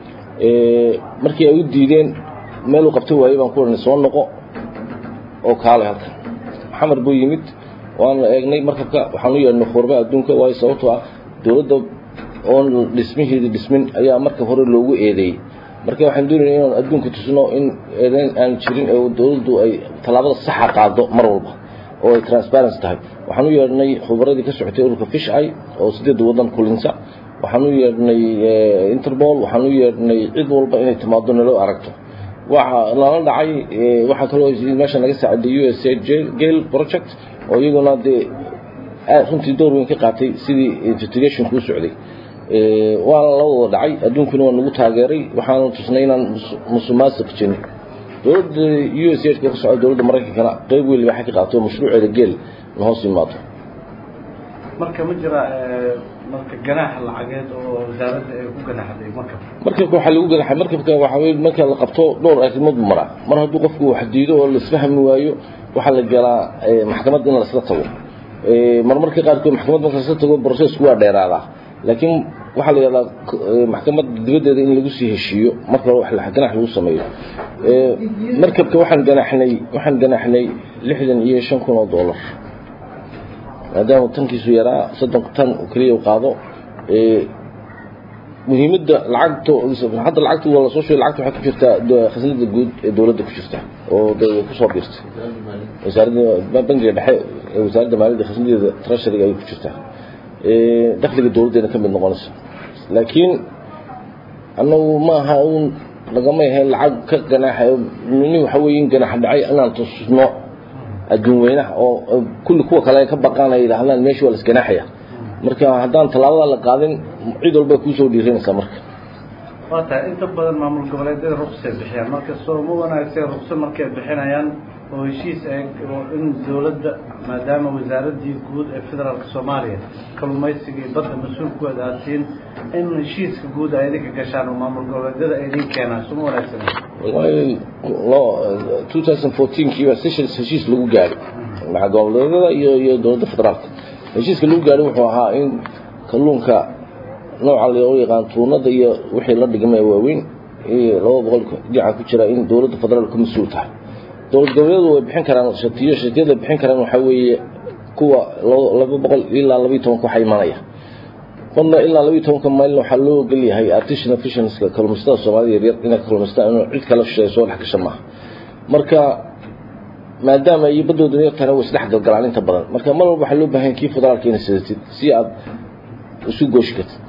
markii ay u diideen meel uu qabta waayey baan ku odhanay soo noqo oo kaalay halkan maxamed buu yimid waanu eegnay markabka waxaan u yeedhnay khurba adduunka waayo sababtoo ah dowladda oon dhismiheeda dhismin ayaa marka hore loogu eedeeyey marka waxaan doonayna inaan adduunka tusno in eedeyn aan jirin ee dowladdu ay tallaabada saxa qaado mar walba oo ay transparency tahay waxaan u yeedhnay khubaradii ka socotay ururka fish eye oo sideedda waddan kulinsa waxaan u yeedhnay interpol waxaan u yeedhnay cid walba inay timaado nalo aragto waxa lala dhacay waxaa kaloo meesha naga saaciday u s a gale project oo iyaguna dee runtii door weyn ka qaatay sidii investigationku u socday waana la wada dhacay adduunkuna waa nagu taageeray waxaanu tusnay inaan musuqmaasuq jirin dowladda u s a ka socda dowladda maraykankana qeyb weyn waxay ka qaato mashruuceeda geel na hoos yimaado marka ma jira marka ganaax lacageed oo wasaaradda ay ku ganaxday markabka markabka waxaa lagu ganaxay markabka waxaa weye marka la qabto dhowr arrimood buu maraa mar hadduu qofku wax diido oo laisfahmi waayo waxaa la galaa maxkamad in laisla tago marmarka qaarkood maxkamad marka laisla tago processku waa dheeraadaa laakiin waxaa la yidhahdaa maxkamad dibaddeeda in lagu sii heshiiyo marka wax ganax lagu sameeyo markabka waxaan ganaxnay waxaan ganaxnay lixdan iyo shan kun oo dollar maadaama tankiisu yaraa soddon tan keliya u qaado muhiimadda lacagta hadda lacagta waa lasoo sheegay lacagta waxay ku jirtaa khasnada guud ee dowladda ku jirta oo kusoo biirtay wasaaradda bangiga dhexe ee wasaaradda maaliyadda khasnadeeda treasuryga ayay ku jirtaa dakhliga dowladdeena ka mid noqonaysa laakiin annagu ma aha uun lagama yahay lacag ka ganaaxa mini waxa weeye in ganaaxa dhacay inaan tusno adduun weynaha oo kulli kuwa kale ka baqaan ay yidhaahdaan meesha waa la isganaaxaya marka haddaan tallaabada la qaadin cid walba kuusoo dhiiranaysaa marka waa tahay inta badan maamul goboleedyada ruqsay bixiyaan marka sooma wanaagsan ruqso markay bixinayaan oo heshiis ay oo in dowladda maadaama wasaaraddii guud ee federaalka soomaaliya kalluumaysiga iyo badda mas-uulkooda aad siin in heshiiska guud ay idinka gashaan oo maamul goboleedyada ay idin keenaan sooma wanaagsan wallahi lo 2014kii baa sessions heshiis lagu gaaray maca goboleedyada iyo iyo dowladda federaalka heshiiska lagu gaaray wuxuu ahaa in kalluunka nooca loo yaqaan tuunada iyo wixii la dhigmay waaweyn iyo laba boqol dhinaca ku jira in dowladda federaalka mas-uul tahay dowlad goboleedu way bixin karaan shatiyo shatiyada bixin karaan waxaa weeye kuwa laba boqol ilaa labayo tobanka waxaa imanaya qodna ilaa labayo tobanka maylna waxaa loo ogol yahay artisanal fissionska kalluumaysatada soomaalida yaryar inay kalluumaystaan inuu cid kala shisheeyo soo dhex gasha maaha marka maadaama iyo baddooda yartana way isdhex galgalaan inta badan marka mar walba waxaa loo baahan kii federaalka inay sidatid si aad isu gooshi kartid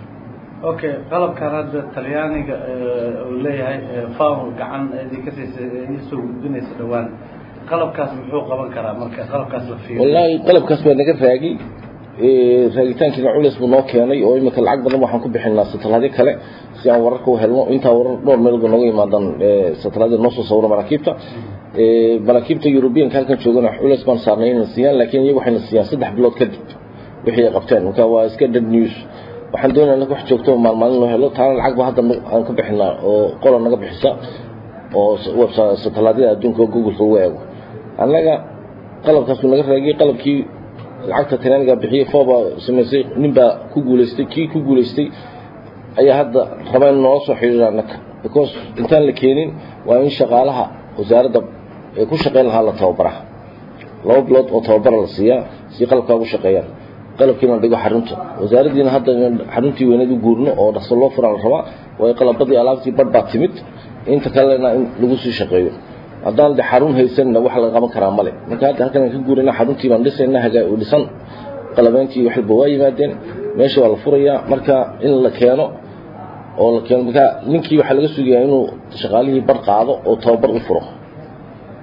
okay qalabkan hadda talyaaniga uu leeyahay fawn gacan idinka siisa isoo gudbinaysa dhowaan qalabkaas muxuu qaban karaa marka qalabkaas la fiiriyo wallaahi qalabkaas baa naga raagi raagitaankiina culeys buu noo keenay oo imika lacag badan waxaan ku bixinaa satalaadyo kale si aan wararka u helno intaa warar dhowr meelood nooga yimaadaan satalaadya noo soo sawira maraakiibta maraakiibta yurubiyanka halkan joogana culeys baan saarnay inay siiyaan laakiin iyagu waxayna siiyaan saddex bilood kadib wixii ay qabteen marka waa iska dead news waxaan doonayna wax joogto maalmaalin loo helo taana lacag ba hadda aan ka bixinaa oo qola naga bixisa oo satalaadyada adduunka oo googleka uga eego annaga qalabkaasuu naga raagiyey qalabkii lacagta talyaaniga bixiyey fooba samaysay nin baa ku guulaystay kii ku guulaystay ayaa hadda raba in noola soo xidhiira annaga because intaan la keenin waa in shaqaalaha wasaaradda ee ku shaqayn lahaa la tababaraa laba bilood oo tababara la siiyaa si qalabkaa ugu shaqeeyaan qalabkiina la dhigo xarunta wasaaraddiina hadda xaruntii weyneed u guurno oo dhaqso loo furaa la rabaa waayo qalabadii alaabtii badh baa timid inta kalena in lagu sii shaqeeyo haddaan de xarun haysanna wax laga qaban karaa male marka hadda halkan aan ka guurina xaruntii baan dhisayna hagaa dhisan qalabeyntii wax walba waa yimaadeen meesha waa la furayaa marka in la keeno oo la keeno marka ninkii waxaa laga sugayaa inuu shaqaalihii bar qaado oo tababar u furo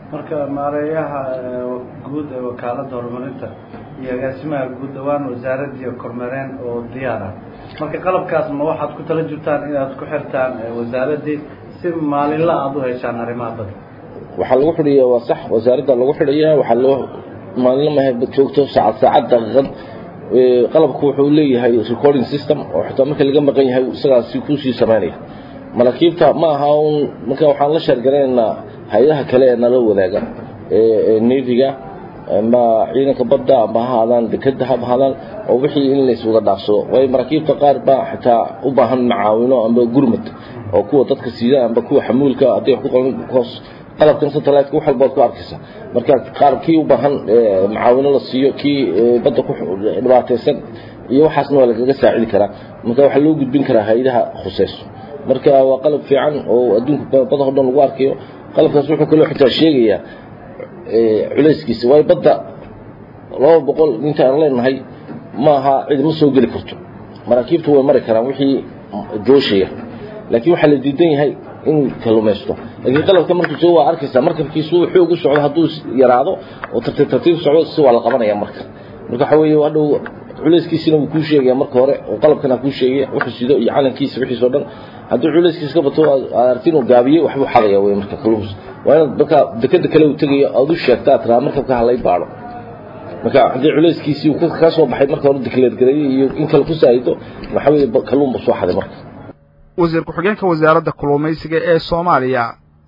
marka maareeyaha guud ee wakaaladda horumarinta iyo agaasimaha guud dhawaan wasaaraddii kormeereen oo diyaar ah marka qalabkaas ma waxaad ku tala jirtaan inaad ku xirtaan wasaaraddii si maalinla aada u heshaan arrimaha dadka waxaa lagu xidhiya waa sax wasaaradda lagu xidhaya waxaa loo maalinla mahe joogto saacad saacad daqiiqad qalabku wuxuu leeyahay recording system oo xitaa marka laga maqan yahay isagaasi kuusii samaynaya maraakiibta ma aha un marka waxaan la sheergaranaynaa hay-adaha kale ee nala wadaaga neviga ama ciidanka badda amba ha ahaadaan dekeda ha ahaadaan oo wixii in layswada dhaafsado waayo maraakiibta qaar baa xitaa u baahan macaawino amba gurmad oo kuwa dadka siida amba kuwa xamuulka hadday wax ku qaban hoos qalabkan satellite wax walba ku arkaysa marka qaar kii u baahan macaawino la siiyo kii badda ku dhibaataysan iyo waxaasna waa lagaga saacidi karaa marka waxaa loo gudbin karaa hay-adaha khuseyso marka waa qalab fiican oo adduunka bada o dhan lagu arkayo qalabkaas wuxuu kaloo xitaa sheegayaa culayskiisa waayo badda laba boqol inta aan leenahay ma aha cid ma soo geli karto maraakiibtu way mari karaan wixii jooshaya laakiin waxaa la diidan yahay in kalumaysto laakiin qalabka markuu soo waa arkaysaa markabkiisu xoog u socdo hadduu yaraado oo tartiib tartiib socdo si waa la qabanaya marka marka waxa weeye hadhow culayskiisina wuu kuu sheegaya marka hore oo qalabkana kuu sheegaya wuxuu sido iyo calankiisa wixiis oo dhan hadduu culayskiisa ka bato aad aragti inuu gaabiyey waxbuu xadaya wey marka kaluus waa inaad marka dekeda kale uu tegayo aad u sheegta aad tiraa markabka halay baadho marka haddii culayskiisii uu ka soo baxay marka hore dekleedgareeyey iyo in kale ku saahido waxa weeye kalluun buu soo xaday marka wasiir ku-xigeenka wasaaradda kalluumaysiga ee soomaaliya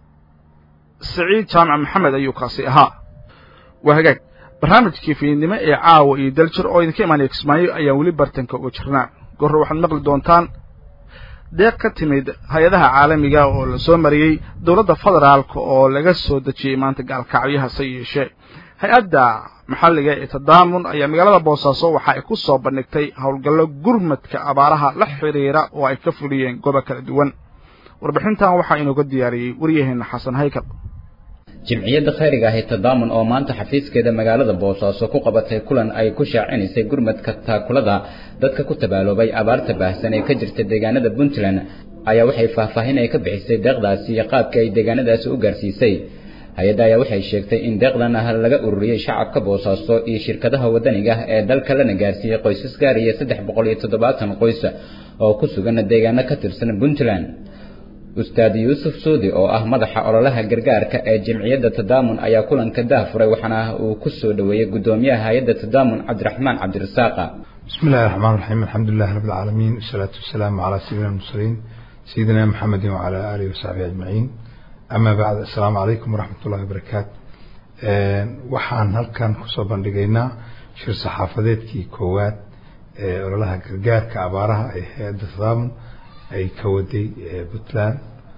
siciid jaamac maxamed ayuu kaasi ahaa waa hagaag barnaamijkii fiidnimo ee caawa iyo daljir oo idinka imaanaya kismaayo ayaan weli bartanka uga jirnaa goorre waxaad maqli doontaan deeq ka timid hay-adaha caalamiga oo la soo mariyey dowladda federaalka oo laga soo dejiyey maanta gaalkacyo hase yeeshee hay-adda maxalliga ee tadaamun ayaa magaalada boosaaso waxa ay ku soo bandhigtay howlgallo gurmadka abaaraha la xidhiira oo ay ka fuliyeen gobo kala duwan warbixintan waxaa inooga diyaariyey waryaheena xasan haykal jimciyadda khayriga ahi tadaamun oo maanta xafiiskeeda magaalada boosaaso ku qabatay kulan ay ku shaacinaysay gurmadka taakulada dadka ku tabaaloobay abaarta baahsan ee ka jirta deegaanada puntland ayaa waxay faahfaahin ay ka bixisay deeqdaasi iyo qaabka ay deegaanadaasi u gaarsiisay hay-adda ayaa waxay sheegtay in deeqdan ah laga ururiyey shacabka boosaaso iyo shirkadaha waddaniga ah ee dalka lana gaarsiiyey qoysas gaaraya saddex boqol iyo toddobaatan qoys oo ku sugan deegaano ka tirsan puntland ustaad yuusuf suudi oo ah madaxa ololaha gargaarka ee jamciyadda tadaamun ayaa kulanka daahfuray waxaana uu ku soo dhoweeyey guddoomiyaha hay-adda tadaamun cabdiraxmaan cabdirasaaqa بسم الله الرحمن الرحيم الحمد لله رب العالمين والصلاة والسلام على سيدنا المرسلين سيدنا محمد وعلى آله وصحبه أجمعين أما بعد السلام عليكم ورحمة الله وبركاته waxaan halkan kusoo bandhigaynaa shir saxaafadeedkii koowaad ee ololaha gargaarka abaaraha ee hay-adda tadaamun ay ka waday puntland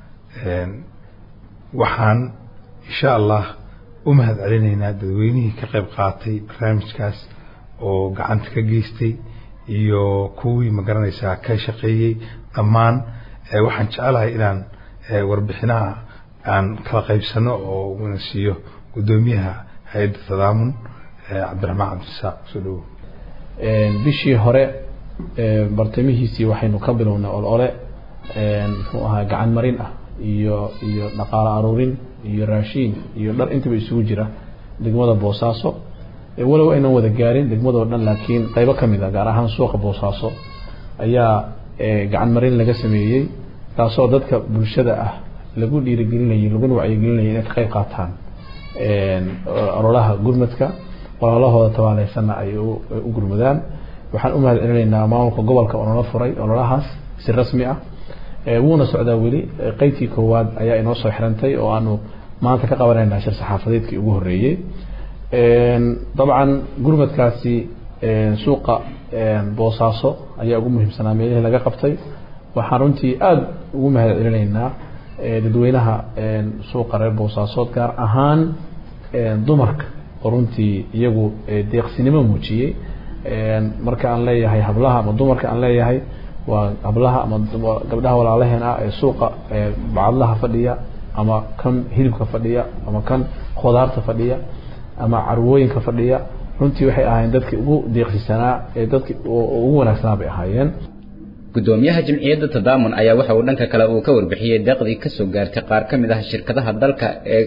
waxaan insha allah u mahad celinaynaa dadweynihii ka qayb qaatay barnaamijkaas oo gacanta ka geystay iyo kuwii magaranaysaa ka shaqeeyey dhammaan waxaan jecelahay inaan warbixinaha aan kala qaybsano oo una siiyo guddoomiyaha hay-adda tadaamun cabdiraxmaan cabdirasaaq soo dhawow bishii hore bartamihiisii waxaynu ka bilownay olole muxuu ahaa gacan marin ah iyo iyo dhaqaalo aruurin iyo raashiin iyo dhar intaba isugu jira degmada boosaaso walow aynan wada gaarin degmadoo dhan laakiin qaybo ka mid a gaar ahaan suuqa boosaaso ayaa gacan marin laga sameeyey taasoo dadka bulshada ah lagu dhiirigelinayay laguna wacyigelinayay inay ka qayb qaataan ololaha gurmadka ololahooda tabaaleysanna ay u gurmadaan waxaan u mahad celinaynaa maamulka gobolka oo nala furay ololahaas si rasmi ah wuuna socdaa weli qeybtii koowaad ayaa inoo soo xirantay oo aanu maanta ka qabanaynaa shir saxaafadeedkii ugu horreeyey dabcan gurmadkaasi suuqa boosaaso ayaa ugu muhiimsanaa meelihii laga qabtay waxaan runtii aada ugu mahad celinaynaa dadweynaha suuqa reer boosaasood gaar ahaan dumarka oo runtii iyagu deeqsinimo muujiyey marka aan leeyahay hablaha ama dumarka aan leeyahay waa hablaha ama gabdhaha walaalaheen ah ee suuqa bacadlaha fadhiya ama kan hilibka fadhiya ama kan khudaarta fadhiya ama carwooyinka fadhiya runtii waxay ahaayeen dadkii ugu deeqsisanaa ee dadki ugu wanaagsanaa bay ahaayeen guddoomiyaha jamciyadda tadaamun ayaa waxa uu dhanka kale uu ka warbixiyey deeqdii ka soo gaartay qaar ka mid ah shirkadaha dalka ee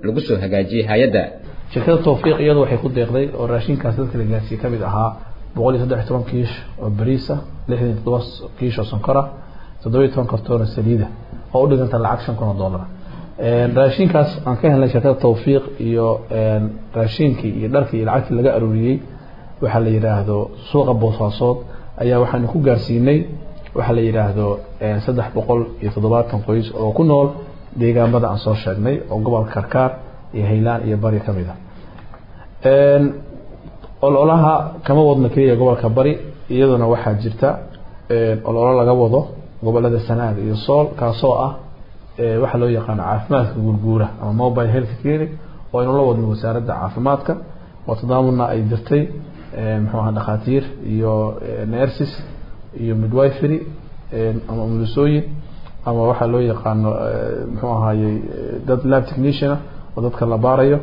lagu soo hagaajiyey hay-adda shirkada tawfiiq iyadu waxay ku deeqday oo raashinkaas dadka la gaarsiiyey ka mid ahaa boqol iyo saddex iyo toban kiish oo bariisa lixdan iyo toddoba kiish oo sonkora toddoba iyo toban kartoon oo saliida oo u dhiganta lacag shan kun oo dollar raashinkaas aan ka helnay shirkada tawfiiq iyo raashinkii iyo dharkii iyo lacagtii laga aruuriyey waxaa la yidhaahdo suuqa boosaasood ayaa waxaanu ku gaarsiinay waxaa la yidhaahdo saddex boqol iyo toddobaatan qoys oo ku nool deegaamada aan soo sheegnay oo gobolka karkaar iyo haylaan iyo bari ka mid a ololaha kama wadno keliya gobolka bari iyaduna waxaa jirta ololo laga wado gobolada sanaag iyo sool kaasoo ah waxaa loo yaqaano caafimaadka guurguura ama mobile health clinic oo aynu la wadno wasaaradda caafimaadka oo tadaamudna ay dirtay muxuu ahaa dhakhaatiir iyo nurses iyo midwifery ama umulisooyin ama waxaa loo yaqaano muxuu ahaayey dad lab techniciana oo dadka la baarayo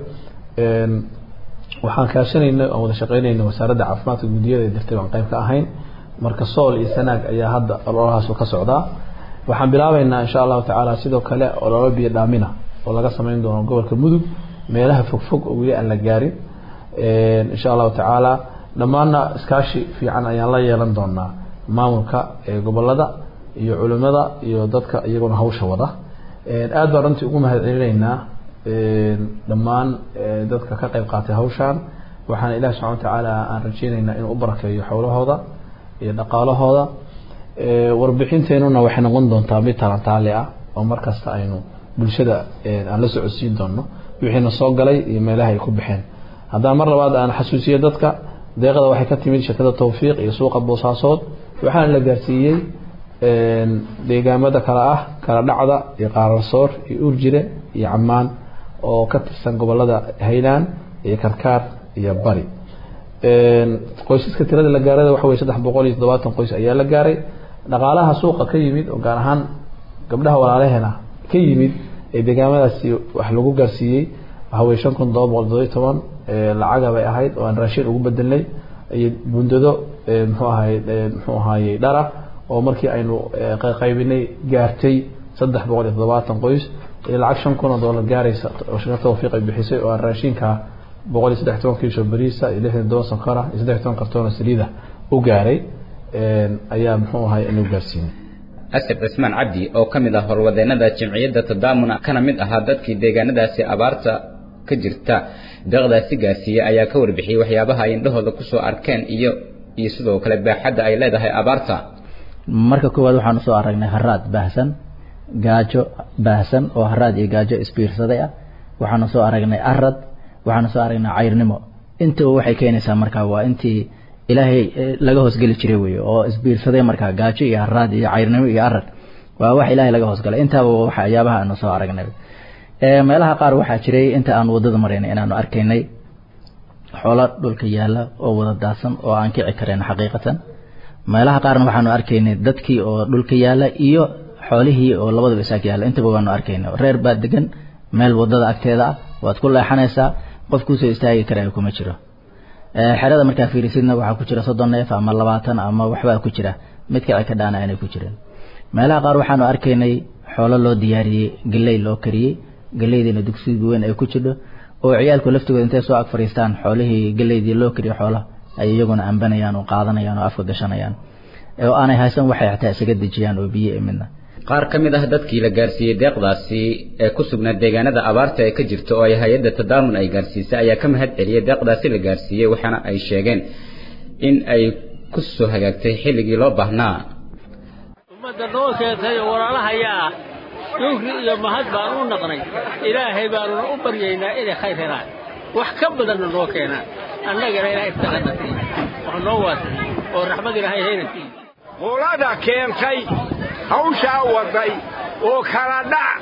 waxaan kaashanayna aan wada shaqeynayna wasaaradda caafimaadka guddiyada ee dirtay baan qayb ka ahayn marka sool iyo sanaag ayaa hadda ololahaas ka socdaa waxaan bilaabeynaa insha allahu tacaala sidoo kale ololo biyo dhaamina oo laga sameyn doono gobolka mudug meelaha fogfog oo weli aan la gaarin insha allahu tacaala dhammaanna iskaashi fiican ayaan la yeelan doonaa maamulka gobolada iyo culimada iyo dadka iyaguna hawsha wada aad baan runtii ugu mahad celinaynaa dhammaan dadka ka qayb qaatay hawshaan waxaana ilahi subxana watacaala aan rajeynaynaa inuu u barakeeyo xowlahooda iyo dhaqaalahooda warbixinteenuna waxay noqon doontaa mid talantaale ah oo markasta aynu bulshada aan la socodsiin doono wixiina soo galay iyo meelaha ay ku baxeen haddaan mar labaad aan xasuusiyo dadka deeqda waxay ka timid shirkada tawfiiq iyo suuqa boosaasood waxaana la gaarsiiyey deegaamada kale ah kala dhacda iyo qaararsoor iyo urjire iyo camaan oo ka tirsan gobolada haylaan iyo karkaar iyo bari qoysaska tirada la gaarada waxa wey saddex boqol iyo toddobaatan qoys ayaa la gaaray dhaqaalaha suuqa ka yimid oo gaar ahaan gabdhaha walaalaheena ka yimid ee deegaamadaasi wax lagu gaarsiiyey waxa wey shan kun todoba boqol toddoba iyo toban lacaga bay ahayd oo aan raashin ugu bedelnay iyo bundado muxuu ahay muxuu ahaayey dhara oo markii aynu qaybinay gaartay saddex boqol iyo toddobaatan qoys iyo lacag shan kun oo dollar gaaraysa oo shirkada tawfiiq ay bixisay oo aan raashinka boqol iyo saddex toban kiisho bariisa iyo lixdan toban sonkora iyo saddex toban kartoon oo saliida u gaaray ayaa muxuu ahay inuu gaarsiinay asir cismaan cabdi oo ka mid ah horwadeenada jamciyadda tadaamuna kana mid ahaa dadkii deegaanadaasi abaarta ka jirta deeqdaasi gaarsiiyey ayaa ka warbixiyey waxyaabaha ay indhahooda kusoo arkeen iyo iyo sidoo kale baaxadda ay leedahay abaarta marka koowaad waxaan usoo aragnay haraad baahsan gaajo baahsan oo haraad iyo gaajo isbiirsaday ah waxaanu soo aragnay arad waxaanu soo aragnay cayrnimo intaba waxay keenaysaa markaa waa intii ilaahay laga hoosgeli jiray wey oo isbiirsaday markaa gaajo iyo haraad iyo cayrnimo iyo arad waa wax ilaahay laga hoosgalay intaaba waxyaabaha aanu soo aragnay meelaha qaar waxaa jiray inta aan wadada maraynay inaanu arkaynay xoolo dhulka yaala oo wada daadsan oo aan kici karayn xaqiiqatan meelaha qaarna waxaanu arkaynay dadkii oo dhulka yaala iyo xoolihii oo labadaba isaag yaala intaba waanu arkaynay reer baa degan meel wadada agteeda ah waad ku leexanaysaa qof kuusoo istaagi karaya kuma jiro xerada markaa fiirisidna waxaa ku jira soddon neef ama labaatan ama waxbaa ku jira mid kici ka dhaana aanay ku jirin meelaha qaar waxaanu arkaynay xoolo loo diyaariyey galley loo kariyey galleydiina dugsiga weyn ay ku jidho oo ciyaalku laftigooda intay soo ag fadhiistaan xoolihii galeydii loo kariyo xoolaha ay iyaguna ambanayaan oo qaadanayaan oo afka gashanayaan oo aanay haysan waxay xataa isaga dejiyaan oo biyo ee midna qaar ka mid ah dadkii la gaarsiiyey deeqdaasi ee ku sugnaa deegaanada abaarta ee ka jirta oo ay hay-adda tadaamun ay gaarsiisay ayaa ka mahad celiyey deeqdaasi la gaarsiiyey waxaana ay sheegeen in ay ku soo hagaagtay xilligii loo baahnaa ummadda noo keentay oo walaalahayaa shukri iyo mahad baan u naqnay ilaahay baanuna u baryaynaa inay khayr helaan wax ka badanna noo keenaan annagana ilaahay taqana siiy wax noo waasiy oo raxmad ilaahay hayna siiy qolada keentay hawshaa waday oo kala dhac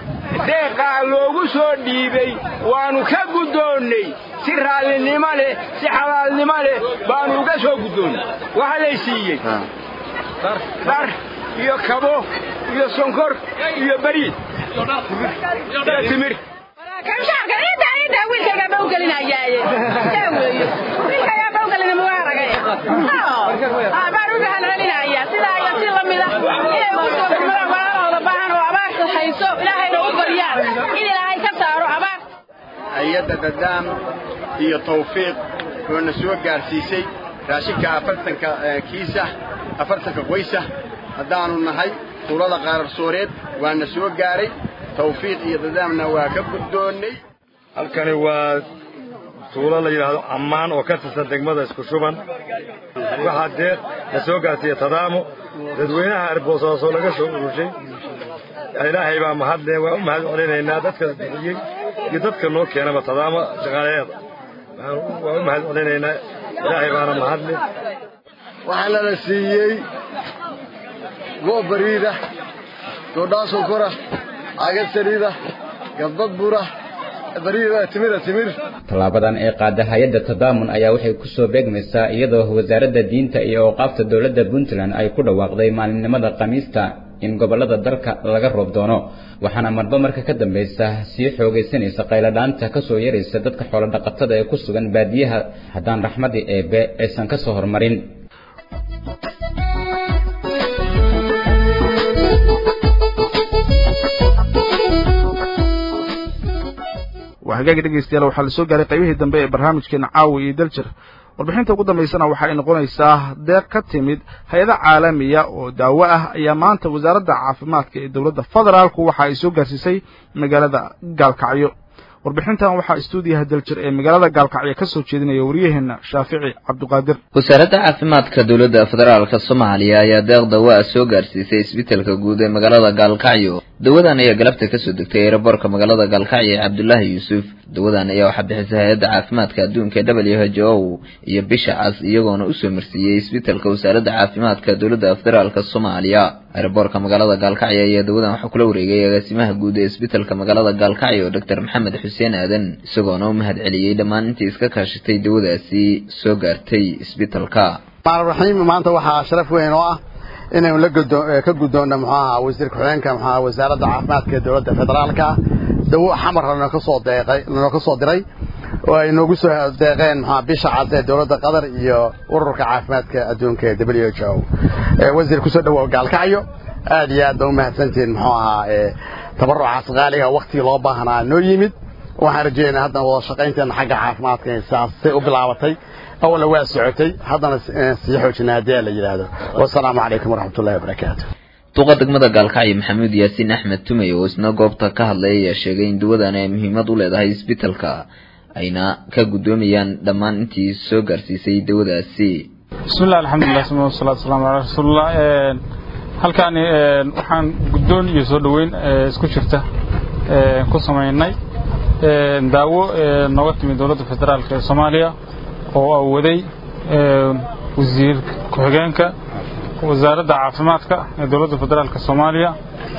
deeqaa loogu soo dhiibay waannu ka guddoonnay si raallinimo leh si xalaalnimo leh baannu uga soo guddoonnay waxa lay siiyey dhar iyo kabo iyo sonkor iyo bariid iyo timir kamshaarka intaa intaa wiilkaygaa bawgelinayaaye yaa weeye wiilkaygaa bawgelina muwaaragay baan u mahad celinayaa sidaa iyo si lamida inay ugu soo gurmadaan walaalahooda baahan oo abaarta hayso ilaahayna u baryaan in ilaahay ka saaro abaar hay-adda dadaam iyo tawfiiq oo na soo gaarsiisay raashinka afartanka kiisa afartanka qoysa haddaannu nahay tuulada qaararsooreed waa na soo gaaray tawfiiq iyo dadaamna waa ka guddoonnay halkani waa tuulo la yidhaahdo ammaan oo ka tirsan degmada isku shuban waxaa deeq la soo gaarsiiya tadaamo dadweynaha arboosaaso laga soo urushay ilaahay baa mahadle waa u mahad celinaynaa dadka bixiyey iyo dadka noo keenaba tadaamo shaqaalayaada waa u mahad celinaynaa ilaahay baana mahadle waxaana la siiyey goob bariida doodhaan sonkora cagad saliida gabdad bura bariida timira timir tallaabadan ee qaada hay-adda tadaamun ayaa waxay ku soo beegmaysaa iyadoo wasaaradda diinta iyo awqaafta dowladda puntland ay ku dhawaaqday maalinimada khamiista in gobollada dalka laga roob doono waxaana marba marka ka dambaysa sii xoogaysanaysa qayladhaanta ka soo yaraysa dadka xoolodhaqatada ee ku sugan baadiyaha haddaan raxmadii eebbe aysan ka soo hormarin waa hagaagi dhegaystayaal waxaa la soo gaaray qaybihii dambe ee barnaamijkeena caawi iyo daljir warbixinta ugu dambaysana waxa ay noqonaysaa deeq ka timid hay-ada caalamiya oo daawo ah ayaa maanta wasaaradda caafimaadka ee dowladda federaalku waxa ay soo gaarsiisay magaalada gaalkacyo warbixintan waxaa istuudiyaha daljir ee magaalada gaalkacyo ka soo jeedinaya waryaheena shaafici cabduqaadir wasaaradda caafimaadka dowladda federaalka soomaaliya ayaa deeq dawa ah soo gaarsiisay isbitaalka guud ee magaalada gaalkacyo dawadan ayaa galabta kasoo degtay eeraboorka magaalada gaalkacyo ee cabdulaahi yuusuf dawadan ayaa waxaa bixisay hay-adda caafimaadka adduunka w h o iyo bisha cas iyagoona usoo marsiiyey isbitaalka wasaaradda caafimaadka dowladda federaalka soomaaliya eeraboorka magaalada gaalkacyo ayaa dawadan waxaa kula wareegay agaasimaha guud ee isbitaalka magaalada gaalkacyo doctor maxamed xuseen aadan isagoona u mahad celiyey dhammaan intii iska kaashatay dawadaasi soo gaartay isbitaalka raxiim maanta waxaa sharaf weyn oo ah inaynu la ka guddoonno muxuu ahaa wasiir ku-xigeenka muxuu ahaa wasaaradda caafimaadka ee dowladda federaalka dawo xamar lanoo ka soo deeqay lanoo ka soo diray oo ay noogu soo deeqeen muxuu bisha cad ee dowladda qatar iyo ururka caafimaadka adduunka ee w h o wasiir kusoo dhawow gaalkacyo aad iyo aad baa u mahadsantihiin muxuu ahaa tabarucaas qaaliga waktigii loo baahnaa noo yimid waxaan rajeynaa haddana wada shaqaynteena xagga caafimaadka saasay u bilaabatay awalna waa socotay haddana sii xoojina haddii la yidhaahdo wasalaamu calaykum waraxmatullahi wabarakaatu duqa degmada gaalkacyo maxamuud yaasiin axmed tumey oo isna goobta ka hadlay ayaa sheegay in dawadan ay muhiimad u leedahay isbitaalka ayna ka guddoomayaan dhammaan intii soo gaarsiisay dawadaasi bismillahi alxamdulilah sma wasalaatu wasalaamu calaa rasuulillah halkaani waxaan guddoon iyo soo dhoweyn isku jirta ku samaynay daawo nooga timid dowladda federaalk ee soomaaliya oo awaday wasiir ku-xigeenka wasaaradda caafimaadka ee dowladda federaalk soomaaliya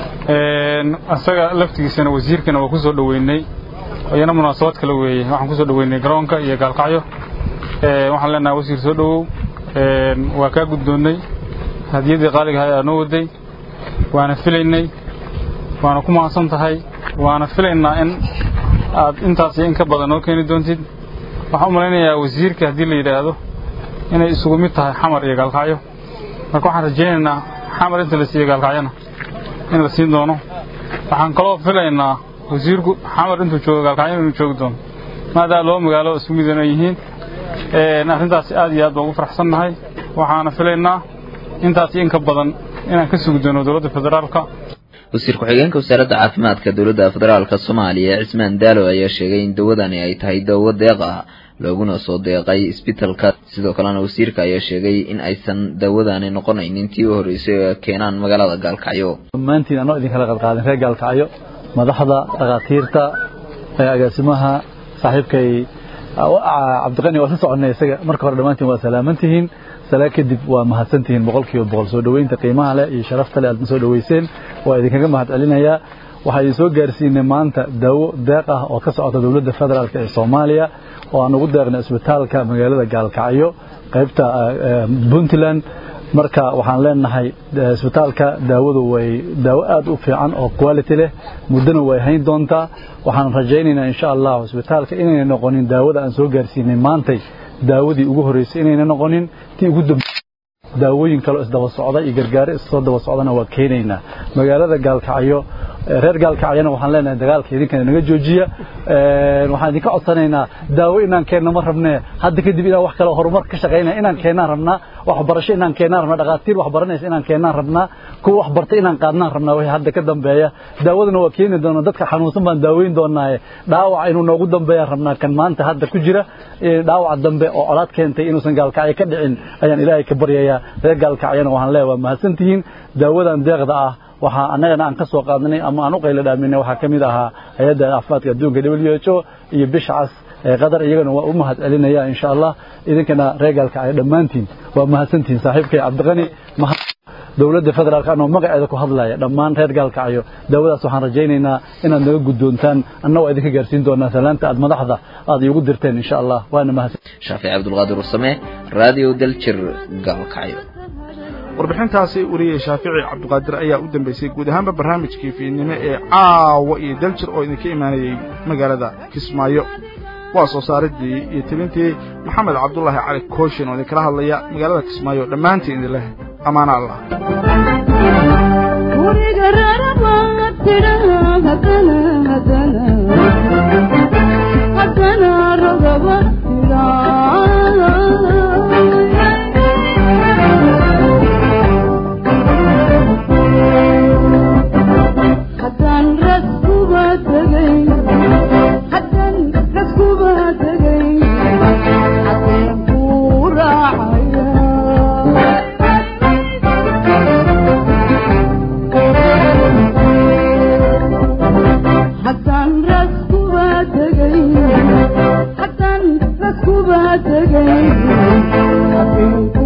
isaga laftigiisana wasiirkana waa ku soo dhoweynay iyana munaasabad kale weeye waxaan ku soo dhoweynay garoonka iyo gaalkacyo waxaan leenahay wasiir soo dhowow waa kaa guddoonnay hadiyadii qaaliga ahaa noo waday waana filaynay waana ku mahadsan tahay waana filaynaa in aad intaas iyo in ka badan noo keeni doontid waxaan u malaynayaa wasiirka haddii la yidhaahdo inay isugu mid tahay xamar iyo gaalkacyo marka waxaan rajaynaynaa xamar inta la siiyo gaalkacyona in la siin doono waxaan kaloo filaynaa wasiirku xamar intuu joogo gaalkacyo inuu joogi doono maadaa loo magaalo isku midana yihiin arrintaasi aad iyo aad baan ugu faraxsannahay waxaana filaynaa intaas iyo in ka badan inaan ka sugi doono dowladda federaalka wasiir ku-xigeenka wasaaradda caafimaadka dowladda federaalka soomaaliya cismaan daalo ayaa sheegay in dawadani ay tahay dawo deeq ah looguna soo deeqay isbitaalka sidoo kalena wasiirka ayaa sheegay in aysan dawadani noqonaynin tii u horreysay oo keenaan magaalada gaalkacyo dhammaantiin anoo idinkala qadqaadin reer gaalkacyo madaxda dhakhaatiirta agaasimaha saaxiibkay cabdiqani waa sla soconnay isaga marka hore dhammaantiin waa salaamantihiin salaa kadib waa mahadsantihiin boqolkiiba boqol soo dhoweynta qiimaha leh iyo sharafta leh aad soo dhoweyseen waa idinkaga mahad celinayaa waxaa idin soo gaarsiinay maanta daawo deeq ah oo ka socota dowladda federaalk ee soomaaliya oo aan ugu deeqnay isbitaalka magaalada gaalkacyo qaybta puntland marka waxaan leenahay isbitaalka daawadu way daawo aad u fiican oo quality leh muddona way hayn doontaa waxaan rajaynaynaa insha allah isbitaalka inayna noqonin daawada aan soo gaarsiinay maantay daawadii ugu horreysay inayna noqonin tii ugu dambe daawooyin kaloo isdaba socda iyo gargaaro issoo daba socdana waa keenaynaa magaalada gaalkacyo reer gaalkacyana waxaan leenahay dagaalka idinkana naga joojiya waxaan idinka codsanaynaa daawo inaan keenno ma rabnee hadda kadib inaan wax kale horumar ka shaqaynaya inaan keennaan rabnaa waxbarasho inaan keennaan rabnaa dhakhaatiir wax baranaysa inaan keennaan rabnaa kuwa wax bartay inaan qaadnaan rabnaa wixii hadda ka dambeeya daawadana waa keeni doonaa dadka xanuunsan baan daaweyn doonaaye dhaawac inuu noogu dambeeyaan rabnaa kan maanta hadda ku jira dhaawac dambe oo colaad keentay inuusan gaalkacyo ka dhicin ayaan ilaahay ka baryayaa reer gaalkacyana waxaan leeyahay waa mahadsantihiin daawadan deeqda ah waxaa annagana aan ka soo qaadnay ama aan u qaylo dhaaminay waxaa ka mid ahaa hay-adda caafimaadka adduunka w h o iyo bisha cas ee qatar iyagana waa u mahad celinaya insha allah idinkana reer gaalkacyo dhammaantiin waa mahadsantihiin saaxiibkay cabdiqani dowladda federaalk anoo magaceeda ku hadlaya dhammaan reer gaalkacyo daawadaas waxaan rajaynaynaa inaad naga guddoontaan anna waa idinka gaarsiin doonaa salaanta aad madaxda aad iigu dirteen insha allah waana mahadsan shaafici cabdulqaadir warsame radio daljir gaalkacyo warbixintaasi wariyey shaafici cabdiqaadir ayaa u dambeysay guud ahaanba barnaamijkii fiidnimo ee caawa iyo daljir oo idinka imaanayey magaalada kismaayo waa soo saaridii iyo tebintii maxamed cabdulaahi cali kooshin oo idinkala hadlaya magaalada kismaayo dhammaantiin idin leh ammaano allah Hasan raskuba tagay